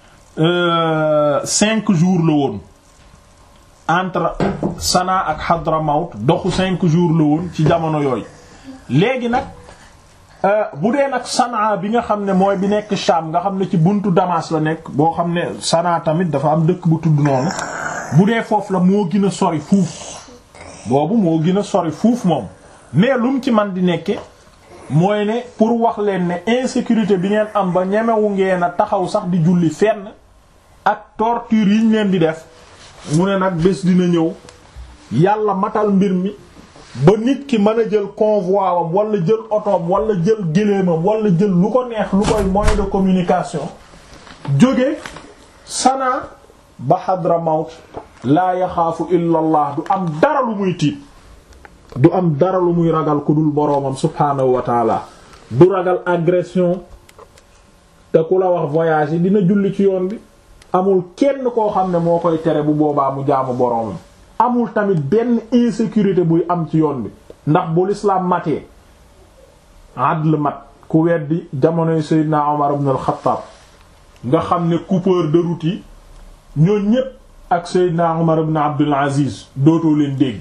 cinq jours la woon entre Sanaa ak Hadramawt doxu cinq jours la woon ci jamono yooyu léegi nag bu dee nag Sanaa bi nga xam ne mooy bi nekk Sham nga xam ne ci buntu Damas la nekk boo xam ne Sanaa tamit dafa am dëkk bu tudd noonu bu dee foofu la moo gën a sori fuuf boobu moo gën a sori fuuf moom mais lu mu ci man di nekke mooy ne pour wax leen ne insécurité bi ngeen am ba ñemewu ngeen a taxaw sax di julli fenn ak torture yi ñu leen di def mu ne nag bés dina ñëw yàlla matal mbir mi ba nit ki mën a jël convoi wam wala jël otoom wala jël géléemam wala jël lu ko neex lu koy moyen de communication jóge Sanaa ba Hadramawt laa yaxaafu illa allah du am dara lu muy tiit du am dara lu muy ragal ku dul boroomam subhaanahu wa taala du ragal agression te ku la wax voyage yi dina julli ci yoon bi amul kenn koo xam ne moo koy tere bu boobaa mu jaamu boroomam amul tamit benn insécurité buy am ci yoon bi ndax bu lislaam matee adl mat ku weddi jamonoy Seydina Omar ibn al-Khattab nga xam ne coupeur de route yi ñoo ñépp ak Seydina Umar ibn Abdul Aziz dootoo leen dégg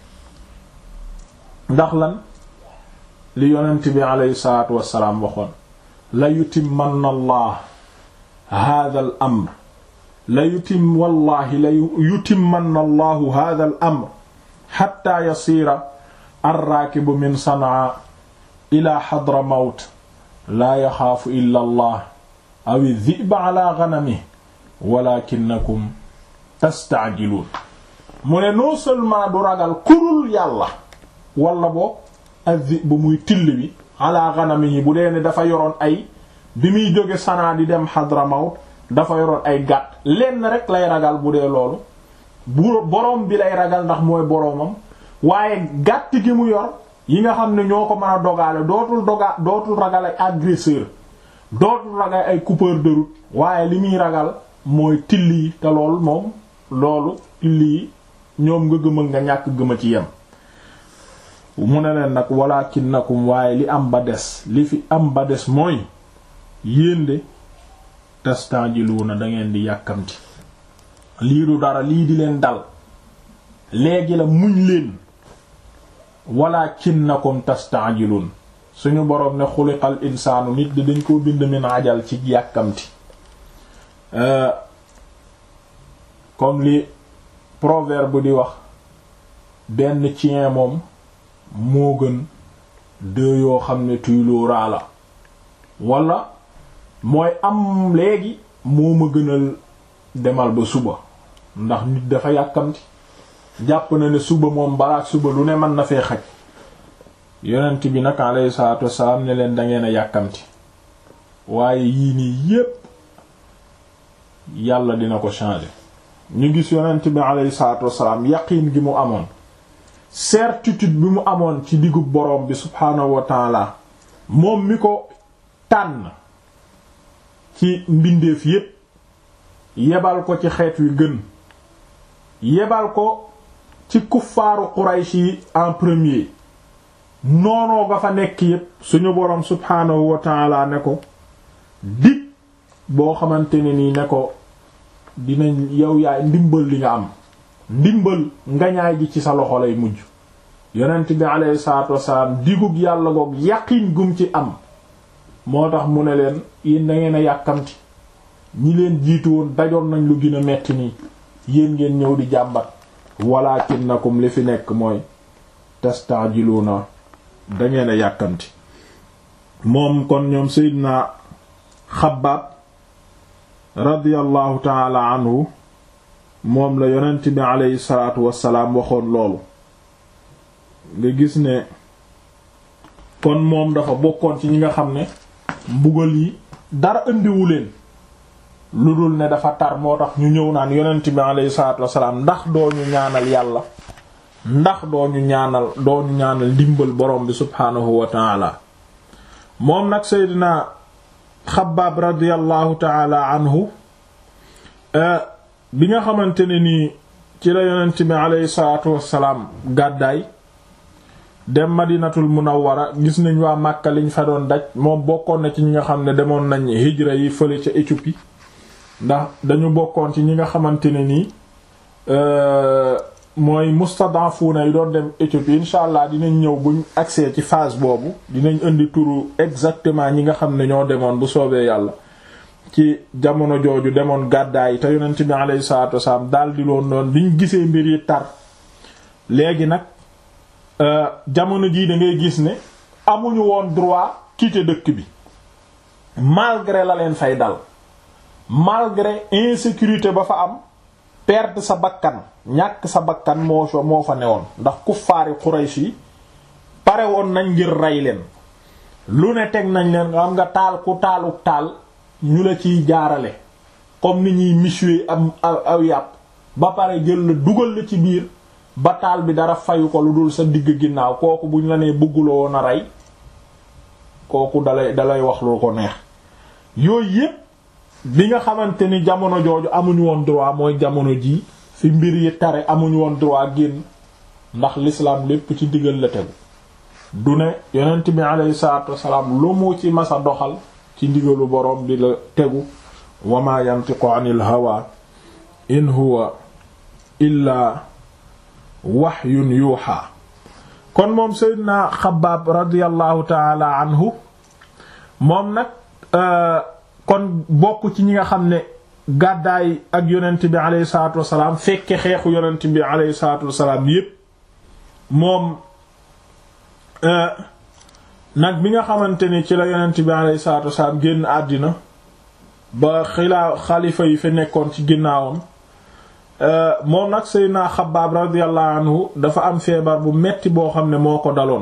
ndax lan li yonent bi aleyhi salaatu wassalaam waxoon la yutimmanna allah hadha al amr la yutim wallahi la yutimmanna allahu hadha al amr hatta yasiira arraakibu min Sanaa ila Hadramawt laa yaxaafu illa allah aw dhi'ba ala ghanamihi walakinakum tastaajiluun mu ne non seulement du ragal kurul yàlla wala boo azi bu muy till bi ala ganami yi bu dee ne dafa yoroon ay bi muy jóge Sanaa di dem Hadramawt dafa yoroon ay gàtt lenn rek lay ragal bu dee loolu bu boroom bi lay ragal ndax mooy boroomam waaye gàtt gi mu yor yi nga xam ne ñoo ko mën a dogaale dootul doga dootul ragal ay agresseur dootul ragal ay coupeur de route waaye li muy ragal mooy till yi te loolu moom loolu till yi ñoom nga gëm nga ñàkk gëma ci yem mu ne leen nag walaakinnakum waaye li am ba des li fi am ba des mooy yéen de tastanjiluuna da ngeen di yàkkamti lii du dara lii di leen dal léegi la muñ leen walaakinnakum tastanjiluun suñu boroom ne xuliqal insaanu nit di dañ koo bind min ajal ci yàkkamti comme li proverbe di wax benn chien moom moo gën deux yoo xam ne tuyloo raa la wala mooy am léegi moo ma gënal demal ba suba ndax nit dafa yàkkamti jàpp na ne suba moom balaak suba lu ne mën na fee xaj yonent bi nag alayhi salaatu wassalaam ne leen dangeen a yàkkamti waaye yii nii yépp yàlla dina ko changer ñu gis yonent bi alayhi salaatu wassalaam yaqiin gi mu amoon certitude bi mu amoon ci diggu boroom bi subhaanahu wa taala moom mi ko tànn ci mbindeef yépp yebal ko ci xeet wi gën yebal ko ci kuffaaru Quraysh yi en premier noonoo nga fa nekk yépp suñu boroom subhaanahu wa taala ne ko dig boo xamante ne nii ne ko dinañ yow yaay ndimbal li nga am ndimbal ngañaay gi ci sa loxo lay mujj yonent bi alayhi salaatu wasalaam digug yàlla goog yaqiin gum ci am moo tax mu ne leen yéen da ngeen a yàkkamti ñi leen jiitu woon dajoon nañ lu gën a metti nii yéen ngeen ñëw di jàmbat walaakinnakum li fi nekk mooy tastaajiluuna da ngeen a yàkkamti moom kon ñoom Seydina Xabbaab radiyallahu taala anhu moom la yonent bi aleyhi salaatu wassalaam waxoon loolu nga gis ne kon moom dafa bokkoon ci ñi nga xam ne mbugal yi dara indiwu leen lu dul ne dafa tar moo tax ñu ñëw naan yonent bi aleyhi salaatu wassalaam ndax doo ñu ñaanal yàlla ndax doo ñu ñaanal doo ñu ñaanal ndimbal borom bi subhaanahu wa taala moom nag Seydina Xabbaab radiyallahu taala anhu bi nga xamante ne nii ci la yonent bi aleyhi salaatu wassalaam gàddaay dem madinatul munawwara gis nañ waa Màkka liñ fa doon daj moom bokkoon na ci ñi nga xam ne demoon nañ hijra yi fële ca Éthiopie ndax dañu bokkoon ci ñi nga xamante ne nii mooy mustadafuna yi doon dem Éthiopie incha allah dinañ ñëw buñ accès ci phase boobu dinañ indi turu exactement ñi nga xam ne ñoo demoon bu soobee yàlla ci jamono jooju demoon gàddaay yi te yonent bi alayhi salaatu wasalaam daal di loon noonu biñ gisee mbir yi tar léegi nag jamono jii da ngay gis ne amuñu woon droit quitter dëkk bi malgré la leen fay dal malgré insécurité ba fa am perdre sa bakkan ñàkk sa bakkan moo fa moo fa newoon ndax kuffaari Quraysh yi pare woon nañ ngir rey leen lu ne teg nañ leen nga xam nga taal ku taaluk taal ñu la ciy jaarale comme ni ñuy michuer am aw yàpp ba pare jël la dugal la ci biir ba taal bi dara fayu ko lu dul sa digg ginnaaw kooku buñ la nee bëgguloo woon a rey kooku dalay dalay wax lu ko neex yooyu yépp bi nga xamante ni jamono jooju amuñu woon droit mooy jamono ji fi mbir yi tare amuñu woon droit génn ndax l'islam lépp ci digal la tegu du ne yonent bi alayhi salaatu wassalaam lu mu ci masa doxal ci ndigalu boroom di la tegu wa ma yantiqu anil hawa in huwa illa wahyun yuuxa kon moom seydina xabaab radiallahu taala anhu moom nag kon bokk ci ñi nga xam ne gàddaay ak yonent bi aleyhi salatu wasalaam fekke xeexu yonent bi aleyhi salatu wasalaam yépp moom nag bi nga xamante ni ci la yonent bi aleyhi salatu wasalaam génn àddina ba xilaa xalifa yi fi nekkoon ci ginnaawam moom nag Seydina Xabbaab radiyallahu anhu dafa am feebar bu metti boo xam ne moo ko daloon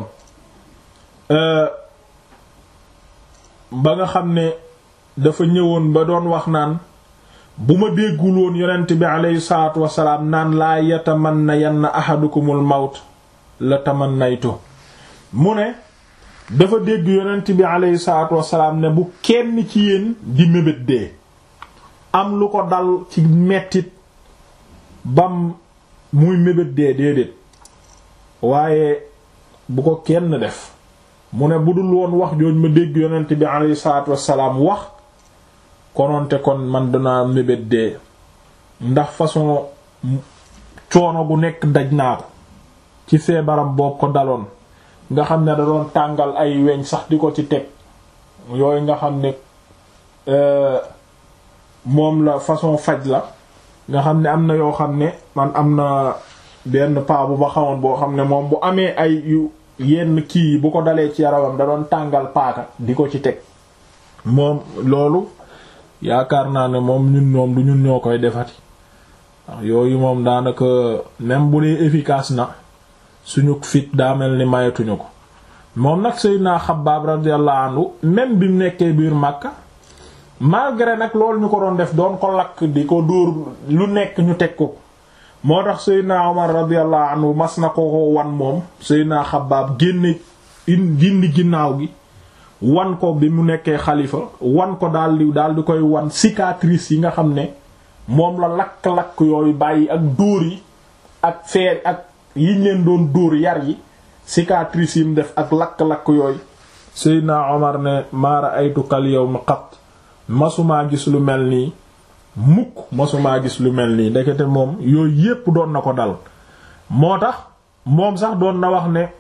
ba nga xam ne dafa ñëwoon ba doon wax naan bu ma déggul woon yonent bi aleyhi salaatu wasalaam naan laa yatamanna yanna ahadukumul mawt la tamannaytu mu ne dafa dégg yonent bi aleyhi salaatu wasalaam ne bu kenn ci yéen di mébét dee am lu ko dal ci mettit bam muy mébét dee déedéet waaye bu ko kenn def mu ne bu dul woon wax jooj ma dégg yonent bi aleyhi salaatu wasalaam wax kononte kon man danaa mébét dee ndax façon coono gu nekk daj naa ko ci feebaram boobu ko daloon nga xam ne da doon tàngal ay weñ sax di ko ci teg yooyu nga xam ne moom la façon faj la nga xam ne am na yoo xam ne man am na benn paa bu ma xamoon boo xam ne moom bu amee ay yu yenn kii yi bu ko dalee ci yaramam da doon tàngal paaka di ko ci teg moom loolu yaakaar naa ne moom ñun ñoom du ñun ñoo koy defati ndax yooyu moom daanaka même bu dee efficace na suñu fit daa mel ni mayatuñu ko moom nag Seydina Xabbaab radiyallahu anhu même bi mu nekkee biir Makka malgré nag loolu ñu ko doon def doon ko lakk di ko dóor lu nekk ñu teg ko moo tax Seydina Omar radiyallahu anhu mas na ko wan moom Seydina Xabbaab génne gindi ginnaaw gi wan ko bi mu nekkee xalifa wan ko daal di daal di koy wan cicatrice yi nga xam ne moom la lakk-lakk yooyu bàyyi ak dóor yi ak feer ak yiñ leen doon dóor yar yi cicatrice yi mu def ak lakk-lakk yooyu Seydina Omar ne maara aytu kal yawma qat masumaa gis lu mel nii mukk masumaa gis lu mel nii ndekete moom yooyu yépp doon na ko dal moo tax moom sax doon na wax ne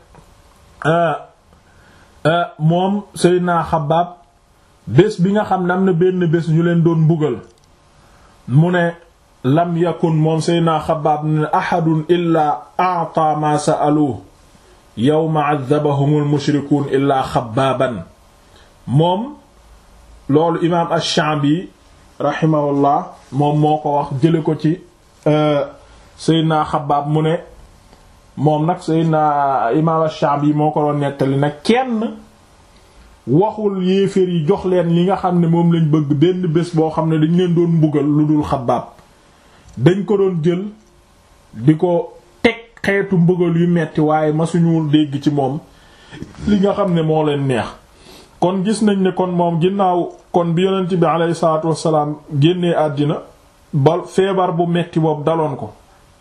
moom Seydina Xabbaab bés bi nga xam ne am na benn bés ñu leen doon mbugal mu ne lam yakun moom Seydina Xabbaab ne ahadun illaa a'ta ma sa'aluhu yawma 'adhabahumul mushrikuun illaa Xabbaaban moom loolu imaam ash-Sha'bi rahimahullah moom moo ko wax jële ko ci Seydina Xabbaab mu ne moom nag Seydina imaam ash-Sha'bi moo ko doon nettali nag kenn waxul yéeféer yi jox leen li nga xam ne moom lañ bëgg benn bés boo xam ne dañ leen doon mbugal lu dul Xabbaab dañ ko doon jël di ko teg xeetu mbugal yu metti waaye masuñu dégg ci moom li nga xam ne moo leen neex kon gis nañ ne kon moom ginnaaw kon bi yonent bi alayhi salaatu wassalaam génnee àddina ba feebar bu metti boobu daloon ko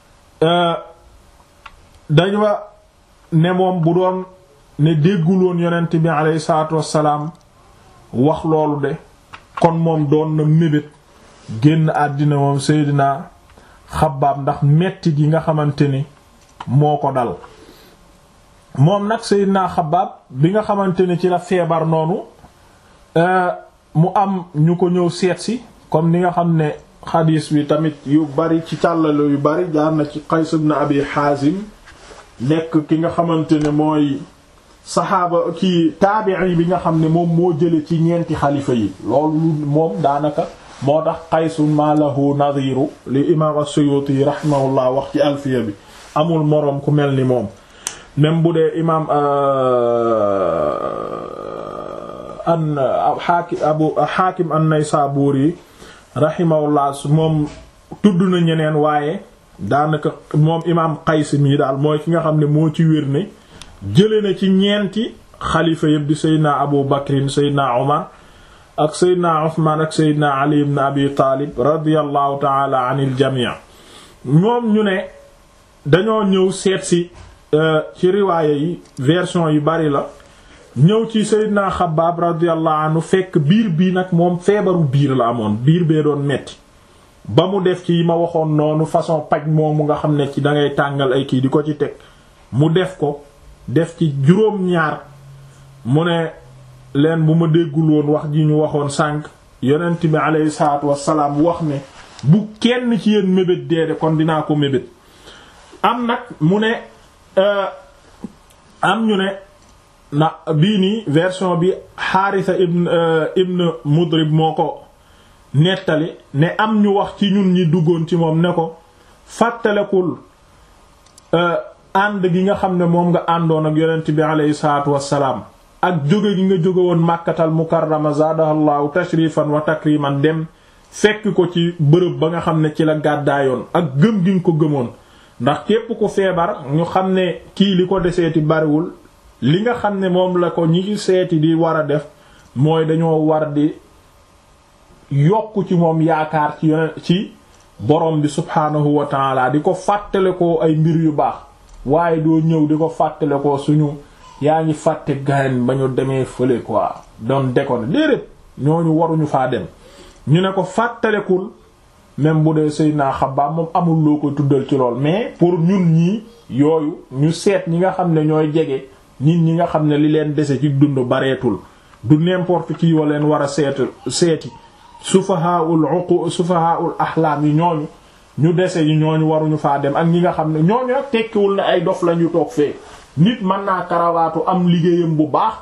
dañ wa ne moom bu doon ne dégguloon yonent bi alayhi salaatu wassalaam wax loolu de kon moom doon na mébét génn àddina moom Seydina Xabbaab ndax metti gi nga xamante ni moo ko dal moom nag Seydina Xabbaab bi nga xamante ni ci la feebar noonu mu am ñu ko ñëw seetsi comme ni nga xam ne xadiis bi tamit yu bari ci càllale yu bari jaar na ci Qays ibn Abi Haazim nekk ki nga xamante ne mooy saxaaba ki taabi'i bi nga xam ne moom moo jële ci ñeenti xalifa yi loolu moom daanaka moo tax Qaysun ma lahu nadiru li imaam as-Suyuti rahimahullah wax ci alfiya bi amul moroom ku mel ni moom même bu dee imaam an xaakim abu xaakim an-Naysaburi rahimahullah moom tudd na ñeneen waaye daanaka moom imaam Qays mi daal mooy ki nga xam ne moo ci wér ne jële na ci ñeenti xalifa yëpp di Seydina Abu Bakrin Seydina Omar ak Seydina Uthman ak Seydina Ali ibn Abi Taalib radiyallahu taala anil jamii moom ñu ne dañoo ñëw seet si ci riwaaya yi version yu bari la ñëw ci Seydina Xabbaab radiyallahu anhu fekk biir bii nag moom feebaru biir la amoon biir bee doon metti ba mu def ci ma waxoon noonu façon paj moomu nga xam ne ci dangay tàngal ay kii di ko ci teg mu def ko def ci juróom-ñaar mu ne leen bu ma déggul woon wax ji ñu waxoon sànq yonent bi aleyhi salaatu wassalaam wax ne bu kenn ci yéen mébét deede kon dinaa ko mébét am nag mu ne am ñu ne na bii nii version bi Haarisa ibn ibn Mudrib moo ko nettali ne am ñu wax ci ñun ñi duggoon ci moom ne ko fàttalekul ànd gi nga xam ne moom nga àndoon ak yonent bi aleyhi salaatu wassalaam ak jóge gi nga jóge woon màkkatal mukarrama zaadahallahu tashrifan wa takriman dem fekk ko ci bërëb ba nga xam ne ci la gàddaayoon ak gëm gi nga ko gëmoon ndax képp ku feebar ñu xam ne kii li ko deseeti bariwul li nga xam ne moom la ko ñi seeti di war a def mooy dañoo war di yokk ci moom yaakaar ci yone ci borom bi subhaanahu wa taala di ko fàttale ko ay mbir yu baax waaye doo ñëw di ko fàttale ko suñu yaa ngi fàtte gayen ba ñu demee fële quoi doon déconner déedéet ñooñu waruñu faa dem ñu ne ko fàttalekul même bu dee Seydina Xabbaab moom amul loo koy tuddal ci lool mais pour ñun ñii yooyu ñu seet ñi nga xam ne ñooy jege nit ñi nga xam ne li leen dese ci dund bareetul du n'importe qui wa leen war a seet seeti sufahaul uqu sufahaul ahlaam yi ñooñu ñu dese yi ñooñu waruñu faa dem ak ñi nga xam ne ñooñu nag tekkiwul ne ay dof lañu toog fee nit mën naa karawaatu am liggéeyam bu baax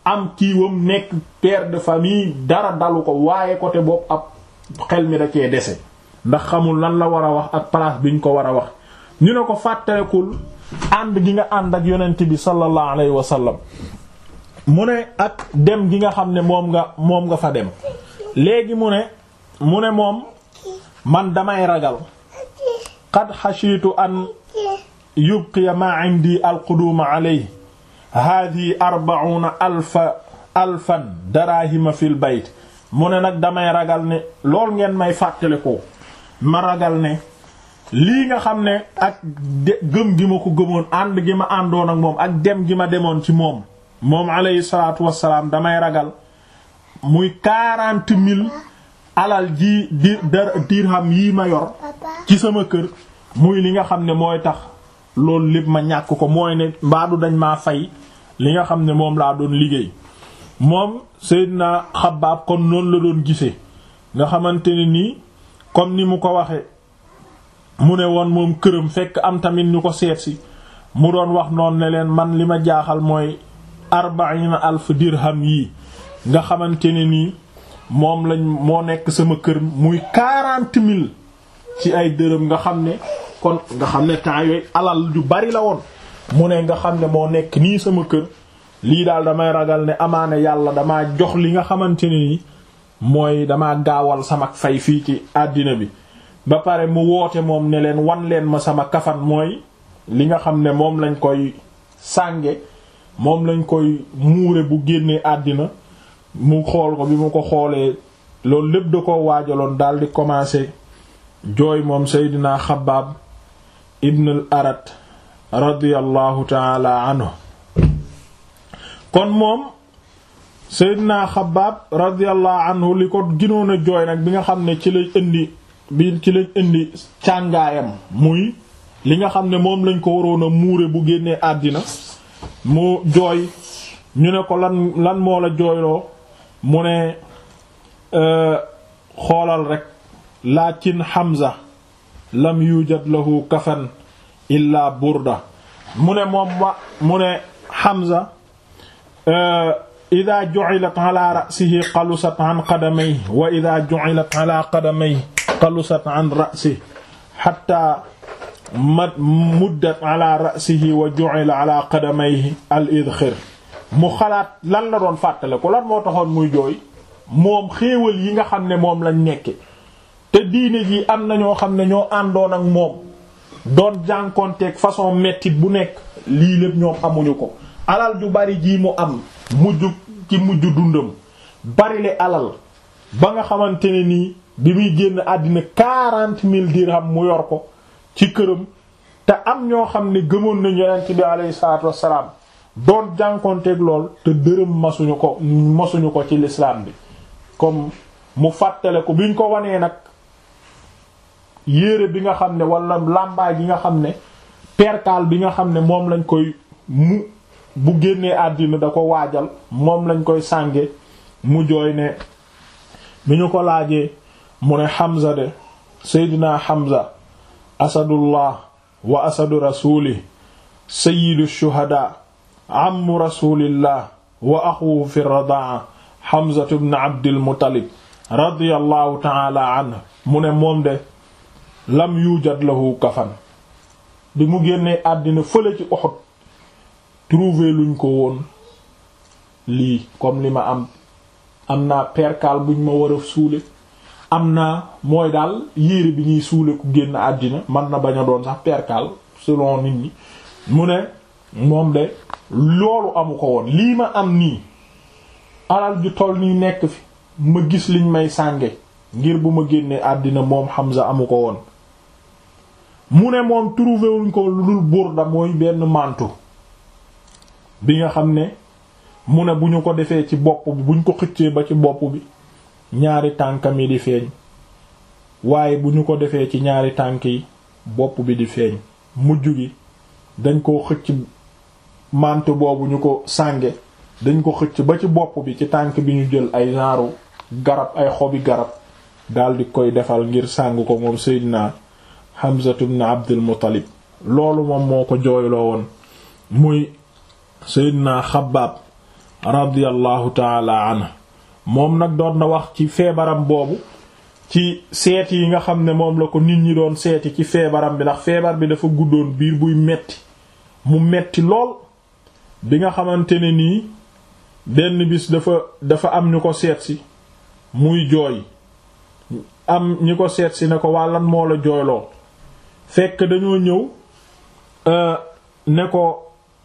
am kiiwam nekk père de famille dara dalu ko waaye côté boobu ab xel mi da cee dese ndax xamul lan la war a wax ak place biñ ko war a wax ñu ne ko fàttalekul ànd gi nga ànd ak yonent bi sallallahu alayhi wa sallam mu ne ak dem gi nga xam ne moom nga moom nga fa dem léegi mu ne mu ne moom man damay ragal qad xashiitu an yubqiya ma indi alquduuma alayhi haadihi arbauna alfa alfan darahima fil bayt mu ne nag damay ragal ne lool ngeen may fàttale ko ma ragal ne lii nga xam ne ak gëm gi ma ko gëmoon ànd gi ma àndoon ak moom ak dem gi ma demoon ci moom moom alayhi salaatu wassalaam damay ragal muy quarante mille alal ji di dirham yii ma yor ci sama kër muy li nga xam ne mooy tax loolu lépp ma ñàkk ko mooy ne mbaadu dañ maa fay li nga xam ne moom laa doon liggéey moom Seydina Xabbaab kon noonu la doon gisee nga xamante ne nii comme ni mu ko waxe mu ne woon moom këram fekk am tamit ñu ko seet si mu doon wax noonu ne leen man li ma jaaxal mooy arbaina alf dirham yii nga xamante ne nii moom lañ moo nekk sama kër muy quarante mille ci ay dërëm nga xam ne kon nga xam ne temps yooyu alal ju bari la woon mu ne nga xam ne moo nekk nii sama kër lii daal damay ragal ne amaane yàlla damaa jox li nga xamante ne ni mooy damaa gaawal sama fay fii ci àddina bi ba pare mu woote moom ne leen wan leen ma sama kafan mooy li nga xam ne moom lañ koy sànge moom lañ koy muure bu génnee àddina mu xool ko bi mu ko xoolee loolu lépp da ko waajaloon daal di commencer jooy moom Seydina Xabbaab ibn al Arat radiyallahu taala anhu kon moom Seydina Xabbaab radiyallahu anhu li ko ginoon a jooy nag bi nga xam ne ci lañ indi bi ci lañ indi càngaayam muy li nga xam ne moom lañ ko waroon a muure bu génnee àddina mu jooy ñu ne ko lan lan moo la jooyloo mu ne xoolal rek lakin Hamza lam yujad lahu kafan illa burda mu ne moom wa mu ne Hamza ida ju'ilat ala ra'sihi qalusat an qadamayhi wa ida ju'ilat ala qadamayhi qalusat an ra'sihi hatta muddat ala ra'sihi wa ju'ila ala qadamayhi al idkhir mu xalaat lan la doon fàttale ko lan moo taxoon muy jooy moom xéewal yi nga xam ne moom lañ nekke te diine ji am na ñoo xam ne ñoo àndoon ak moom doon jànkonteeg façon mettit bu nekk lii lépp ñoom amuñu ko alal ju bari jii mu am mujj ci mujj dundam bari le alal ba nga xamante ne nii bi muy génn àddina quarante mille dirham mu yor ko ci këram te am ñoo xam ne gëmoon nañu yonent bi alayhi salaatu wassalaam doon jànkonteeg lool te dërëm masuñu ko masuñu ko ci l'islam bi comme mu fàttale ko biñ ko wanee nag yére bi nga xam ne wala làmbaay bi nga xam ne perkaal bi nga xam ne moom lañ koy mu bu génnee àddina da ko waajal moom lañ koy sànge mu jooy ne bi ñu ko laajee mu ne Hamza de Seydina Hamza asadullah wa asadu rasuli sayyidu shuhada ammu rasulillah wa axuhu fi radaa Hamza ibn Abdil Muttalib radiyallahu ta'ala anhu mu ne moom de lam yujad lahu kafan bi mu génnee àddina fële ci Uhud trouver luñ ko woon lii comme li ma am am naa perkaal buñ ma war a suule am naa mooy daal yére bi ñuy suule ku génn àddina man na bañ a doon sax perkaal selon nit ñi mu ne moom de loolu amu ko woon lii ma am nii alal ju toll nii nekk fi ma gis liñ may sànge ngir bu ma génnee àddina moom Hamza amu ko woon mu ne moom trouvé wuñ ko lu dul burda mooy benn manteau bi nga xam ne mu ne bu ñu ko defee ci bopp bi buñ ko xëccee ba ci bopp bi ñaari tànkam yi di feeñ waaye bu ñu ko defee ci ñaari tànk yi bopp bi di feeñ mujj gi dañ koo xëcc manteau boobu ñu ko sànge dañ ko xëcc ba ci bopp bi ci tànk bi ñu jël ay genre garab ay xobi garab daldi koy defal ngir sàng ko moom Seydina Hamza ibn Abdul Muttalib loolu moom moo ko jooyloo woon muy Seydina Xabbaab radiyallahu taala anhu moom nag doon na wax ci feebaram boobu ci seeti yi nga xam ne moom la ko nit ñi doon seeti ci feebaram bi ndax feebar bi dafa guddoon biir buy metti mu metti lool bi nga xamante ne nii benn bis dafa dafa am ñu ko seetsi muy jooy am ñi ko seetsi ne ko wàllan moo la jooyloo fekk dañoo ñëw ne ko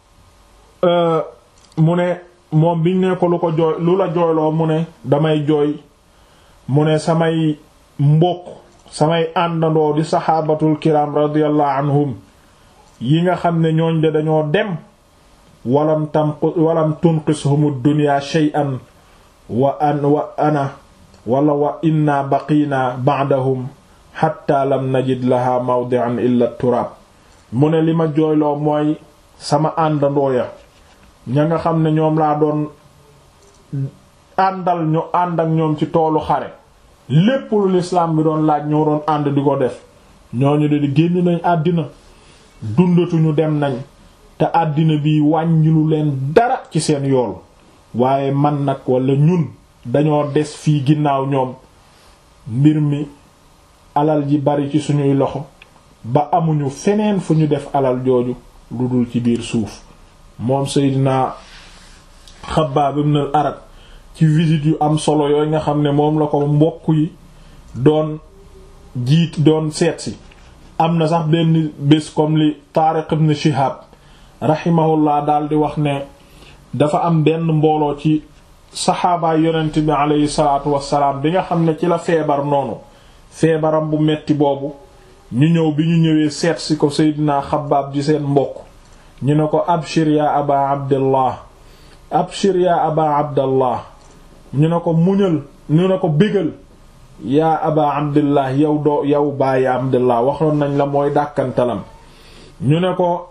mu ne moom biñ ne ko lu ko jooy lu la jooyloo mu ne damay jooy mu ne samay mbokk samay àndandoo di saxaabatul kiram radiyallahu anhum yi nga xam ne ñooñ de dañoo dem walam tam walam tunqishum dunya shay'an wa an wa ana wala wa inna baqiina ba'dahum hatta lam najid laha mawdi'an illa turab mu ne li ma jooyloo mooy sama àndandoo ya ña nga xam ne ñoom laa doon àndal ñu ànd ak ñoom ci toolu xare lépp lu lislaam bi doon laaj ñoo doon ànd di ko def ñooñu de di génn nañ àddina dundatuñu dem nañ te àddina bi wàññilu leen dara ci seen yool waaye man nag wala ñun dañoo des fii ginnaaw ñoom mbir mi alal ji bari ci suñuy loxo ba amuñu feneen fu ñu def alal jooju lu dul ci biir suuf moom Seydina Xabbaab ibn al-Arat ci visite yu am solo yooyu nga xam ne moom la ko mbokk yi doon jiit doon seetsi am na sax benn bés comme li Taariq ibn Shihab rahimahullah daal di wax ne dafa am benn mbooloo ci saxaabaay yonent bi aleyhi salaatu wassalaam bi nga xam ne ci la feebar noonu feebaram bu metti boobu ñu ñëw bi ñu ñëwee seet si ko Seydina Xabbaab di seen mbokk ñu ne ko abshir ya aba abdallah abshir ya aba abdallah ñu ne ko muñal ñu ne ko bégal yaa aba abdillah yow doo yow bàyyi abdillah waxoon nañ la mooy dàkkantalam ñu ne ko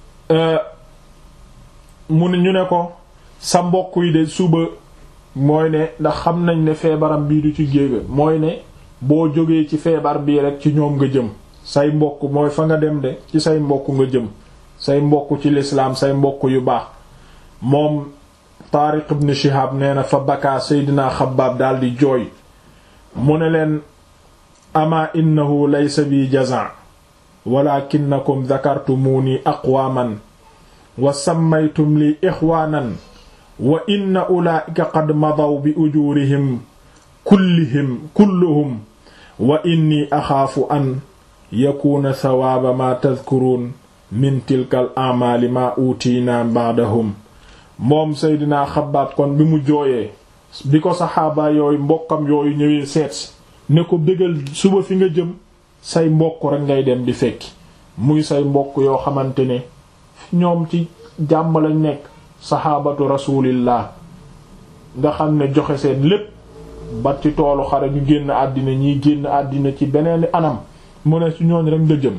mu ne ñu ne ko sa mbokk yi de suba mooy ne ndax xam nañ ne feebaram bii du ci géega mooy ne boo jógee ci feebar bii rek ci ñoom nga jëm say mbokk mooy fa nga dem de ci say mbokk nga jëm say mbokk ci lislaam say mbokk yu baax moom Taariq ibn Shihab nee na fa bakaa Seydina Xabbaab daldi jooy mu ne leen ama innahu laysa bi jazaa walakinakum dhakartumuni aqwaman wa sammaytum li ixwaanan wa inna ulaa'ika qad madaw bi ujuurihim kullihim kulluhum wa inni axaafu an yakuuna sawaaba ma tadkuruun min tilkal amaali ma utiina ba'dahum moom Seydina Xabbaab kon bi mu jooyee bi ko saxaaba yooyu mbokkam yooyu ñëwee seet ne ko bégal suba fi nga jëm say mbokk rek ngay dem di fekki muy say mbokk yoo xamante ne ñoom ci jàmm lañ nekk saxaabatu rasulillah nga xam ne joxe seen lépp ba ci toolu xare ñu génn àddina ñiy génn àddina ci beneen anam mu ne ci ñooñ rek nga jëm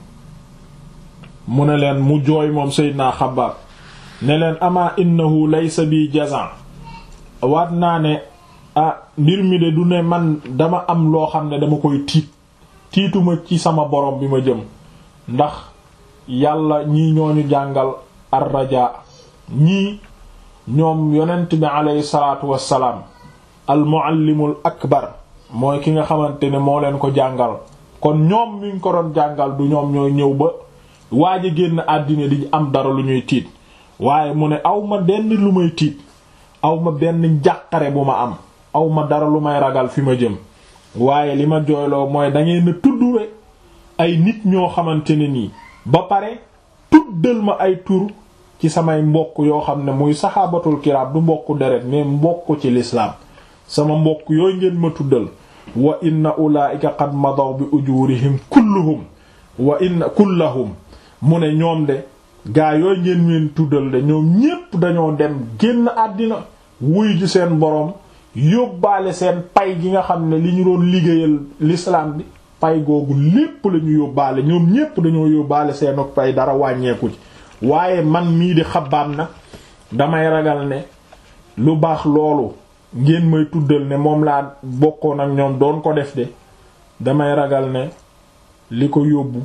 mu ne leen mu jooy moom Seydina Xabbaab ne leen ama innahu laysa bi jazan waat naa ne ah mbir mi de du ne man dama am loo xam ne dama koy tiit tiituma ci sama borom bi ma jëm ndax yàlla ñii ñooñu jàngal ar-rajaa ñii ñoom yonent bi aleyhi salaatu wassalaam al muallimul akbar mooy ki nga xamante ne moo leen ko jàngal kon ñoom miñ ko doon jàngal du ñoom ñooy ñëw ba waaj a génn àddina di am dara lu ñuy tiit waaye mu ne aw ma benn lu may tiit aw ma benn njàqare bu ma am aw ma dara lu may ragal fi ma jëm waaye li ma jooyloo mooy dangeen a tudd rek ay nit ñoo xamante ne nii ba pare tuddal ma ay tur ci samay mbokk yoo xam ne muy saxaabatul kiraam du mbokku deret mais mbokk ci lislaam sama mbokk yooyu ngeen ma tuddal wa inna ulaa'ika qad madaw bi ujurihim kulluhum wa inna kullahum mu ne ñoom de gaa yooyu ngeen leen tuddal de ñoom ñépp dañoo dem génn àddina wuy ji seen boroom yóbbaale seen pay gi nga xam ne li ñu doon liggéeyal l'islam bi pay googu lépp la ñu yóbbaale ñoom ñépp dañoo yóbbaale seen pay dara wàññeeku ci waaye man mii di xabaam nag damay ragal ne lu baax loolu ngeen may tuddal ne moom laa bokkoon ak ñoom doon ko def de damay ragal ne li ko yóbbu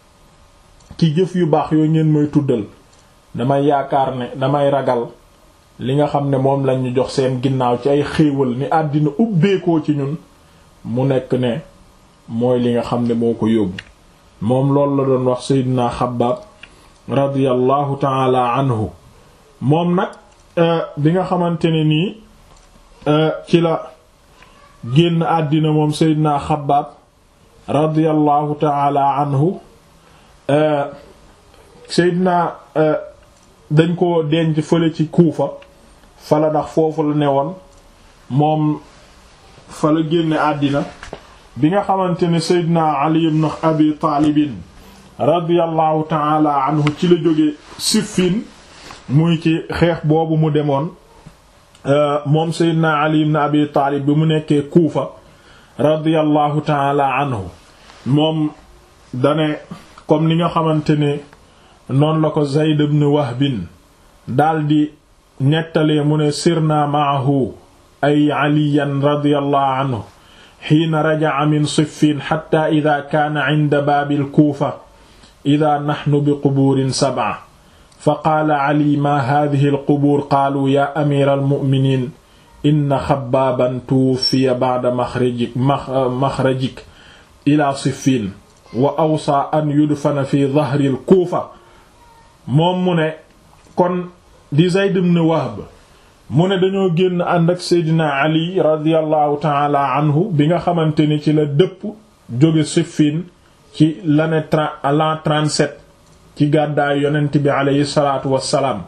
ci jëf yu baax yooyu ngeen may tuddal damay yaakaar ne damay ragal li nga xam ne moom lañ ñu jox seen ginnaaw ci ay xéewal ni àddina ubbeekoo ci ñun mu nekk ne mooy li nga xam ne moo ko yóbbu moom loolu la doon wax Seydina Xabbaab radiyallahu taala anhu moom nag bi nga xamante ne nii ci la génn àddina moom Seydina Xabbaab radiyallahu taala anhu Seydina dañ ko denc fële ci Kuufa fala ndax foofu la ne woon moom fa la génne àddina bi nga xamante ne Seydina Ali ibn Abi Taalibin radiyallahu taala anhu ci la jóge Siffin muy ci xeex boobu mu demoon moom Seydina Ali ibn Abi Taalib bi mu nekkee Kuufa radiyallahu taala anhu moom dane comme ni nga xamante ne noonu la ko Zayd ibn Wahbin daldi nettalee mu ne sirna maahu ay aliyan radiyallahu anhu xiina rajaca min siffin xatta ida kaana cinda baabil kuufa ida naxnu bi qubuurin sabca fa qaala cali maa haadihi alqubuur qaaluu yaa amiira almu'miniin inna xabbaaban tuwuffiya bacda maxrajik maxrajik ila siffin wa awsaa an yudfana fi dahri alkuufa moom mu ne kon di Zayd ibn Wahb mu ne dañoo génn ànd ak Seydina Ali radiyallahu taala anhu bi nga xamante ni ci la dëpp jóge Siffin ci l'année l'an 37 ci gàddaayu yonent bi aleyhi salaatu wassalaam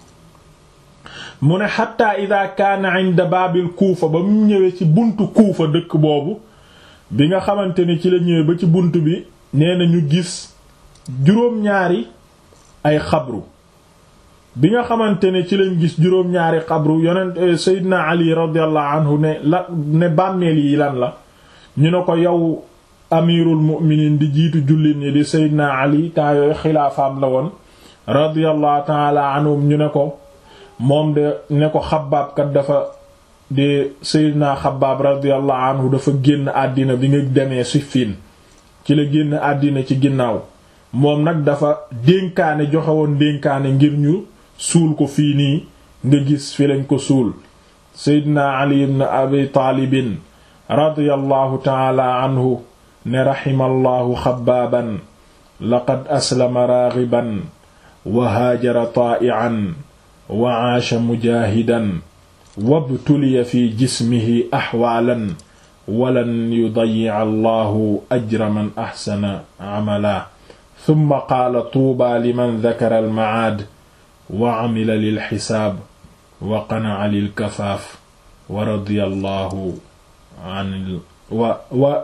mu ne xatta ida kaana inda baabil Kuufa ba mu ñëwee ci buntu Kuufa dëkk boobu bi nga xamante ni ci la ñëwee ba ci bunt bi nee na ñu gis juróom-ñaari ay xabru bi nga xamante ne ci lañ gis juróom-ñaari xabru yonent Seydina Ali radiyallahu anhu ne la ne bàmmeel yi lan la ñu ne ko yow amirul mu'minin di jiitu jullit ñi di Seydina Ali temps yooyu xilaafaam la woon radiyallahu ta'ala anhum ñu ne ko moom de ne ko xabaab kat dafa di Seydina xabaab radiyallahu anhu dafa génn àddina bi nga demee Siffin ci la génn àddina ci ginnaaw moom nag dafa dénkaane joxe woon dénkaane ngir ñu suul ko fii nii nga gis fi lañ ko suul seydina ali ibn abi taalibin radiyallahu taala anhu ne raximallahu xabaaban laqad aslama raagiban wa haajara taa'ian wa aasha mujaahidan wabtuliya fi jismihi axwaalan walan yudayica allahu ajra man axsana camala summa qaala tuuba liman dakara almacaad wa camila lilxisaab wa qanaca lilkafaaf wa radiya allahu an wa wa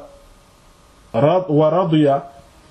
wa radiya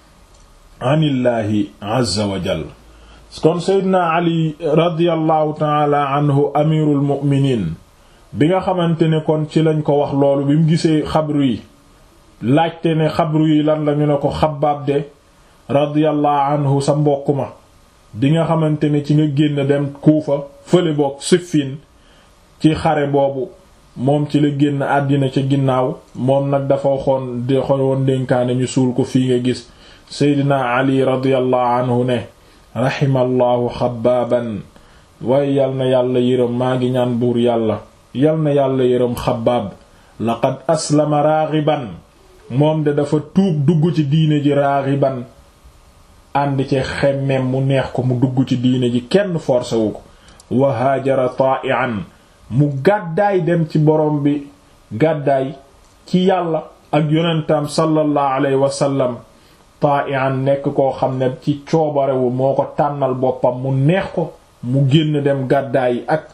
an illahi azza wa jal kon seydna ali radiallahu taala anhu amirul muminin bi nga xamante ne kon ci lañ ko wax loolu bi mu gisee xabru yi laajte ne xabru yi lan la ñu ne ko xabaab de radiallahu anhu sa mbokk ma bi nga xamante ne ci nga génn dem kuufa fële boog siffin ci xare boobu moom ci la génn àddina ca ginnaaw moom nag dafa waxoon de xowoon dénkaane ñu suul ko fii nga gis seydina ali radiallahu anhu ne raximallahu xabaaban waaye yal na yàlla yërëm maa ngi ñaan buur yàlla yal na yàlla yërëm xabaab laqad aslama raaxiban moom de dafa tuub dugg ci diine ji raaxiban ànd ci xemmem mu neex ko mu dugg ci diine ji kenn forcé wu ko wa haajara taa'ian mu gàddaay dem ci borom bi gàddaay ci yàlla ak yonentam sallallahu alayhi wa sallam taa'ian nekk koo xam ne ci coobarewu moo ko tànnal boppam mu neex ko mu génn dem gàddaay ak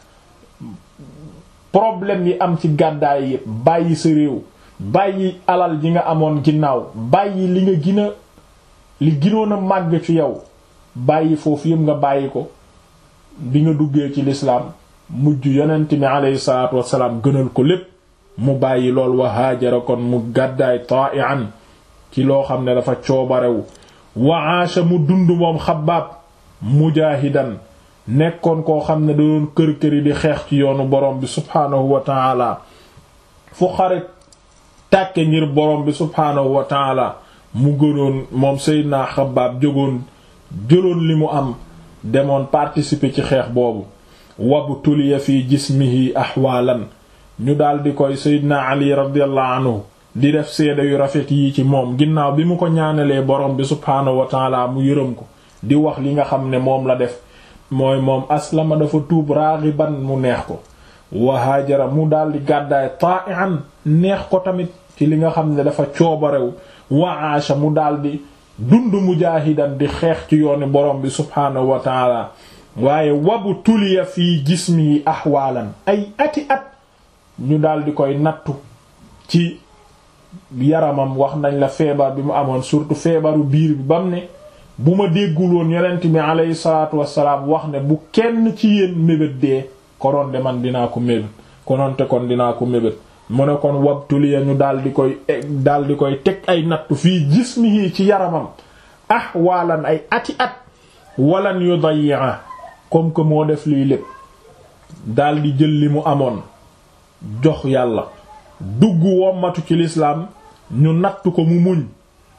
problème yi am ci gàddaay yépp bàyyi sa réew bàyyi alal ji nga amoon ginnaaw bàyyi li nga gina li ginoon a màgg ci yow bàyyi foofu yépp nga bàyyi ko bi nga duggee ci lislaam mujj yonent mi aleyhi salaatu wassalaam gënal ko lépp mu bàyyi lool wa haajara kon mu gàddaay taa'ian ci loo xam ne dafa coobarewu wa aasha mu dund moom xabaab mujaahidan nekkoon koo xam ne da doon kër këri di xeex ci yoonu borom bi subhaanahu wa taala fu xare tàkke ngir borom bi subhaanahu wa taala mu gënoon moom Seydina Xabbaab jógoon jëloon li mu am demoon participer ci xeex boobu wabtuliya fi jismihi ahwaalan ñu daldi koy seydina ali radiyallahu anhu di def seede yu rafet yi ci moom ginnaaw bi mu ko ñaanalee borom bi subhaanahu wa taala mu yërëm ko di wax li nga xam ne moom la def mooy moom aslama dafa tuub raaxiban mu neex ko wa haajara mu daldi gàddaay ta'ian neex ko tamit ci li nga xam ne dafa coobarew wa aasha mu daldi dund mujaahidan di xeex ci yooni borom bi subhaanahu wa taala waaye wabu tuliya fii jismihi ahwaalan ay ati at ñu daldi koy nattu ci yaramam wax nañ la feebar bi mu amoon surtout feebaru biir bi bam ne bu ma déggul woon yonent bi aleyhi salaatu wassalaam wax ne bu kenn ci yéen mébét dee konoon de man dinaa ko mébét konoonte kon dinaa ko mébét mu ne kon wabtuliya ñu daldi koy daldi koy teg ay nattu fii jismihi ci yaramam ahwaalan ay ati at walan yudayya comme que moo def lii lépp daldi jël li mu amoon jox yàlla dugg wommatu ci lislaam ñu nattu ko mu muñ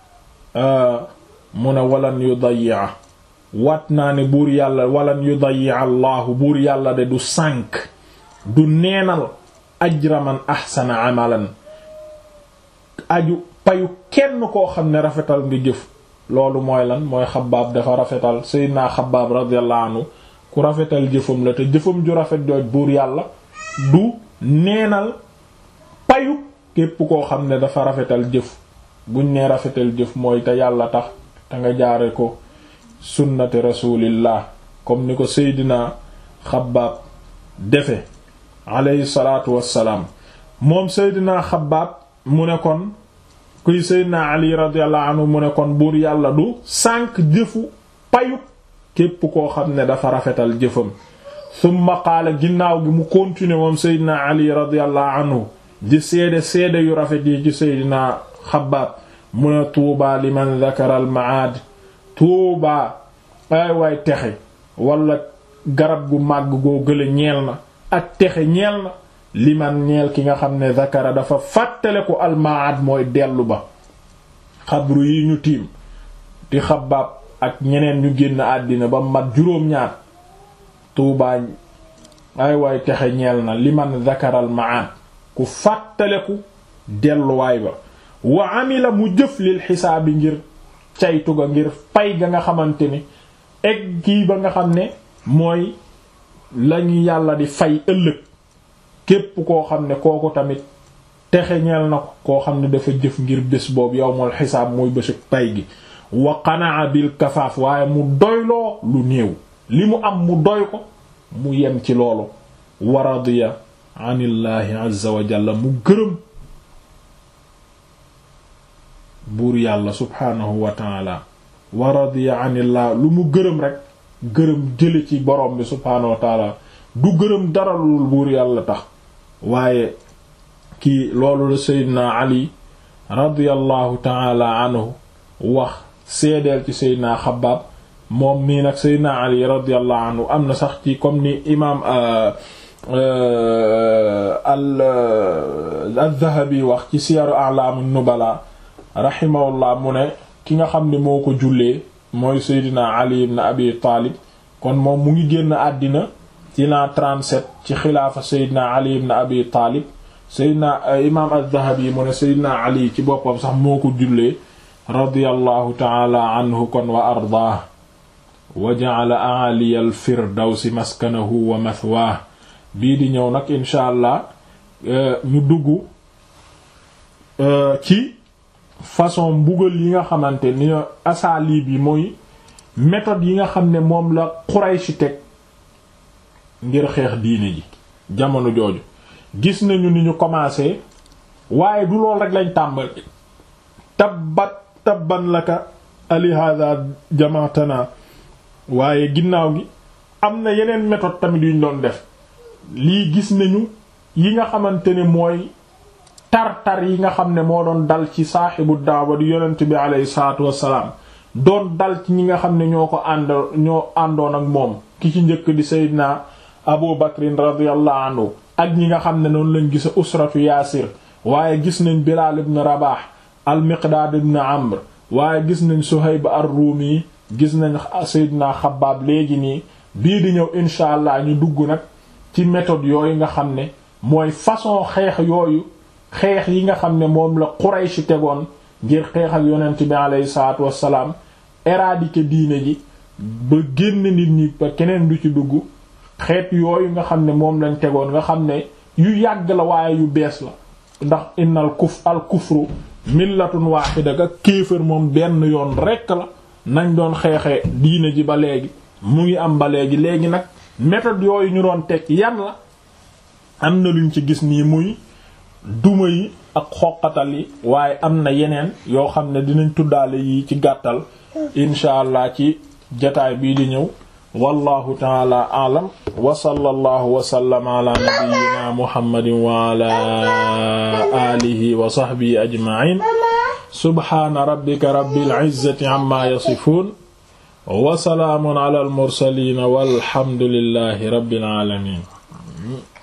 mu ne walan yudayya wat naa ne buur yàlla walan yudayya allahu buur yàlla de du sànk du neenal ajra man ahsana amalan aju payu kenn koo xam ne rafetal nga jëf loolu mooy lan mooy xabaab dafa rafetal sayyidina xabaab radiyallahu anhu ku rafetal jëfam la te jëfam ju rafet jooj buur yàlla du neenal payu képp koo xam ne dafa rafetal jëf buñ nee rafetal jëf mooy te yàlla tax te nga jaare ko sunnati rasulillah comme ni ko seydina xabaab defe alayhi salaatu wassalaam moom seydina xabaab mu ne kon kuy seydina ali radiyallahu anhu mu ne kon buur yàlla du sànq jëfu payu képp koo xam ne dafa rafetal jëfam summa qaala ginnaaw gi mu continuer moom seydina ali radiyallahu anhu di seede seede yu rafet yi ci seydina xabaab mu ne tuubaa liman dakara al maad tuubaa ay waay texe wala garab gu màgg goo gële ñeel na ak texe ñeel na liman ñeel ki nga xam ne dakara dafa fàttale ko al maad mooy dellu ba xabru yi ñu tiim di xabaab ak ñeneen ñu génn àddina ba mat juróom-ñaar tuubaa ay waay texe ñeel na liman zakaral maad ku fàttaleku delluwaay ba wa amila mu jëf lil xisaabi ngir caytu ga ngir pay ga nga xamante ni egg kii ba nga xam ne mooy lañu yàlla di fay ëllëg képp koo xam ne kooku tamit texe ñeel na ko koo xam ne dafa jëf ngir bés boobu yawmul xisaab muy bésu pay gi wa qanaa bil kafaaf waaye mu doyloo lu néew li mu am mu doy ko mu yem ci loolu wa radiya anillaahi azza wa jalla mu gërëm buur yàlla subhaanahu wa taala wa radiya anillah lu mu gërëm rek gërëm jële ci borom bi subhaanahu wa taala du gërëm dara lu buur yàlla tax waaye kii loolu la seydina ali radiyallahu taala anhu wax seedeel ci seydina xabaab moom nii nag seydina ali radiyallahu anhu am na sax ci comme ni imaam al al-Dhahabi wax ci siyaru a'lam nubala rahimahullah mu ne ki nga xam ne moo ko jullee mooy seydina ali ibn abi taalib kon moom mu ngi génn àddina ci l'an 37 ci xilaafa seydina ali ibn abi taalib seydina imaam al-Dhahabi mu ne seydina ali ci boppam sax moo ko jullee radiyallahu taala anhu kon wa ardaah wa ja'ala a'aliya al-firdawsi maskanahu wa mathwaah bii di ñëw nag incha allah ñu dugg ci façon mbugal yi nga xamante ni asaalib yi mooy méthode yi nga xam ne moom la Quraysh teg ngir xeex diine ji jamono jooju gis nañu ni ñu commencé waaye du lool rek lañ tàmbali tabbat tabban laka alihada jamaatana waaye ginnaaw gi am na yeneen méthode tamit yuñ doon def lii gis nañu yi nga xamante ne mooy tar-tar yi nga xam ne moo doon dal ci saaxibu daawa di yonent bi aleyhi salaatu wassalaam doon dal ci ñi nga xam ne ñoo ko ànd ñoo àndoon ak moom ki ci njëkk di Seydina Abu Bakrin radiyallahu anhu ak ñi nga xam ne noonu lañ gisa usratu Yaasir waaye gis nañ Bilaal ibn Rabaah al-Miqdaad ibn Amr waaye gis nañ Suhayb ar-Rumi gis nañ Seydina Xabbaab léegi nii bii di ñëw incha allah ñu dugg nag ci méthode yooyu nga xam ne mooy façon xeex yooyu xeex yi nga xam ne moom la Quraysh tegoon ngir xeex ak yonent bi aleyhi salaatu wassalaam éradiquer diine ji ba génn nit ñi ba keneen du ci dugg xeet yooyu nga xam ne moom lañ tegoon nga xam ne yu yàgg la waaye yu bees la ndax innal kuf al kufru millatun wahida ka kéefër moom benn yoon rekk la nañ doon xeexee diine ji ba léegi mu ngi am ba léegi léegi nag méthode yooyu ñu doon teg yan la am na luñ ci gis nii muy duma yi ak xoqatal yi waaye am na yeneen yoo xam ne dinañ tuddaale yi ci gàttal incha allah ci jataay bii di ñëw wallahu taala aalam wa sallallahu wa sallama ala nabiyyina muhammadin wa ala alihi wa sahbihi ajma'in subhana rabbika rabbil izzati amma yasifun wa salaamun ala al mursalin walhamdulillahi rabbil alamin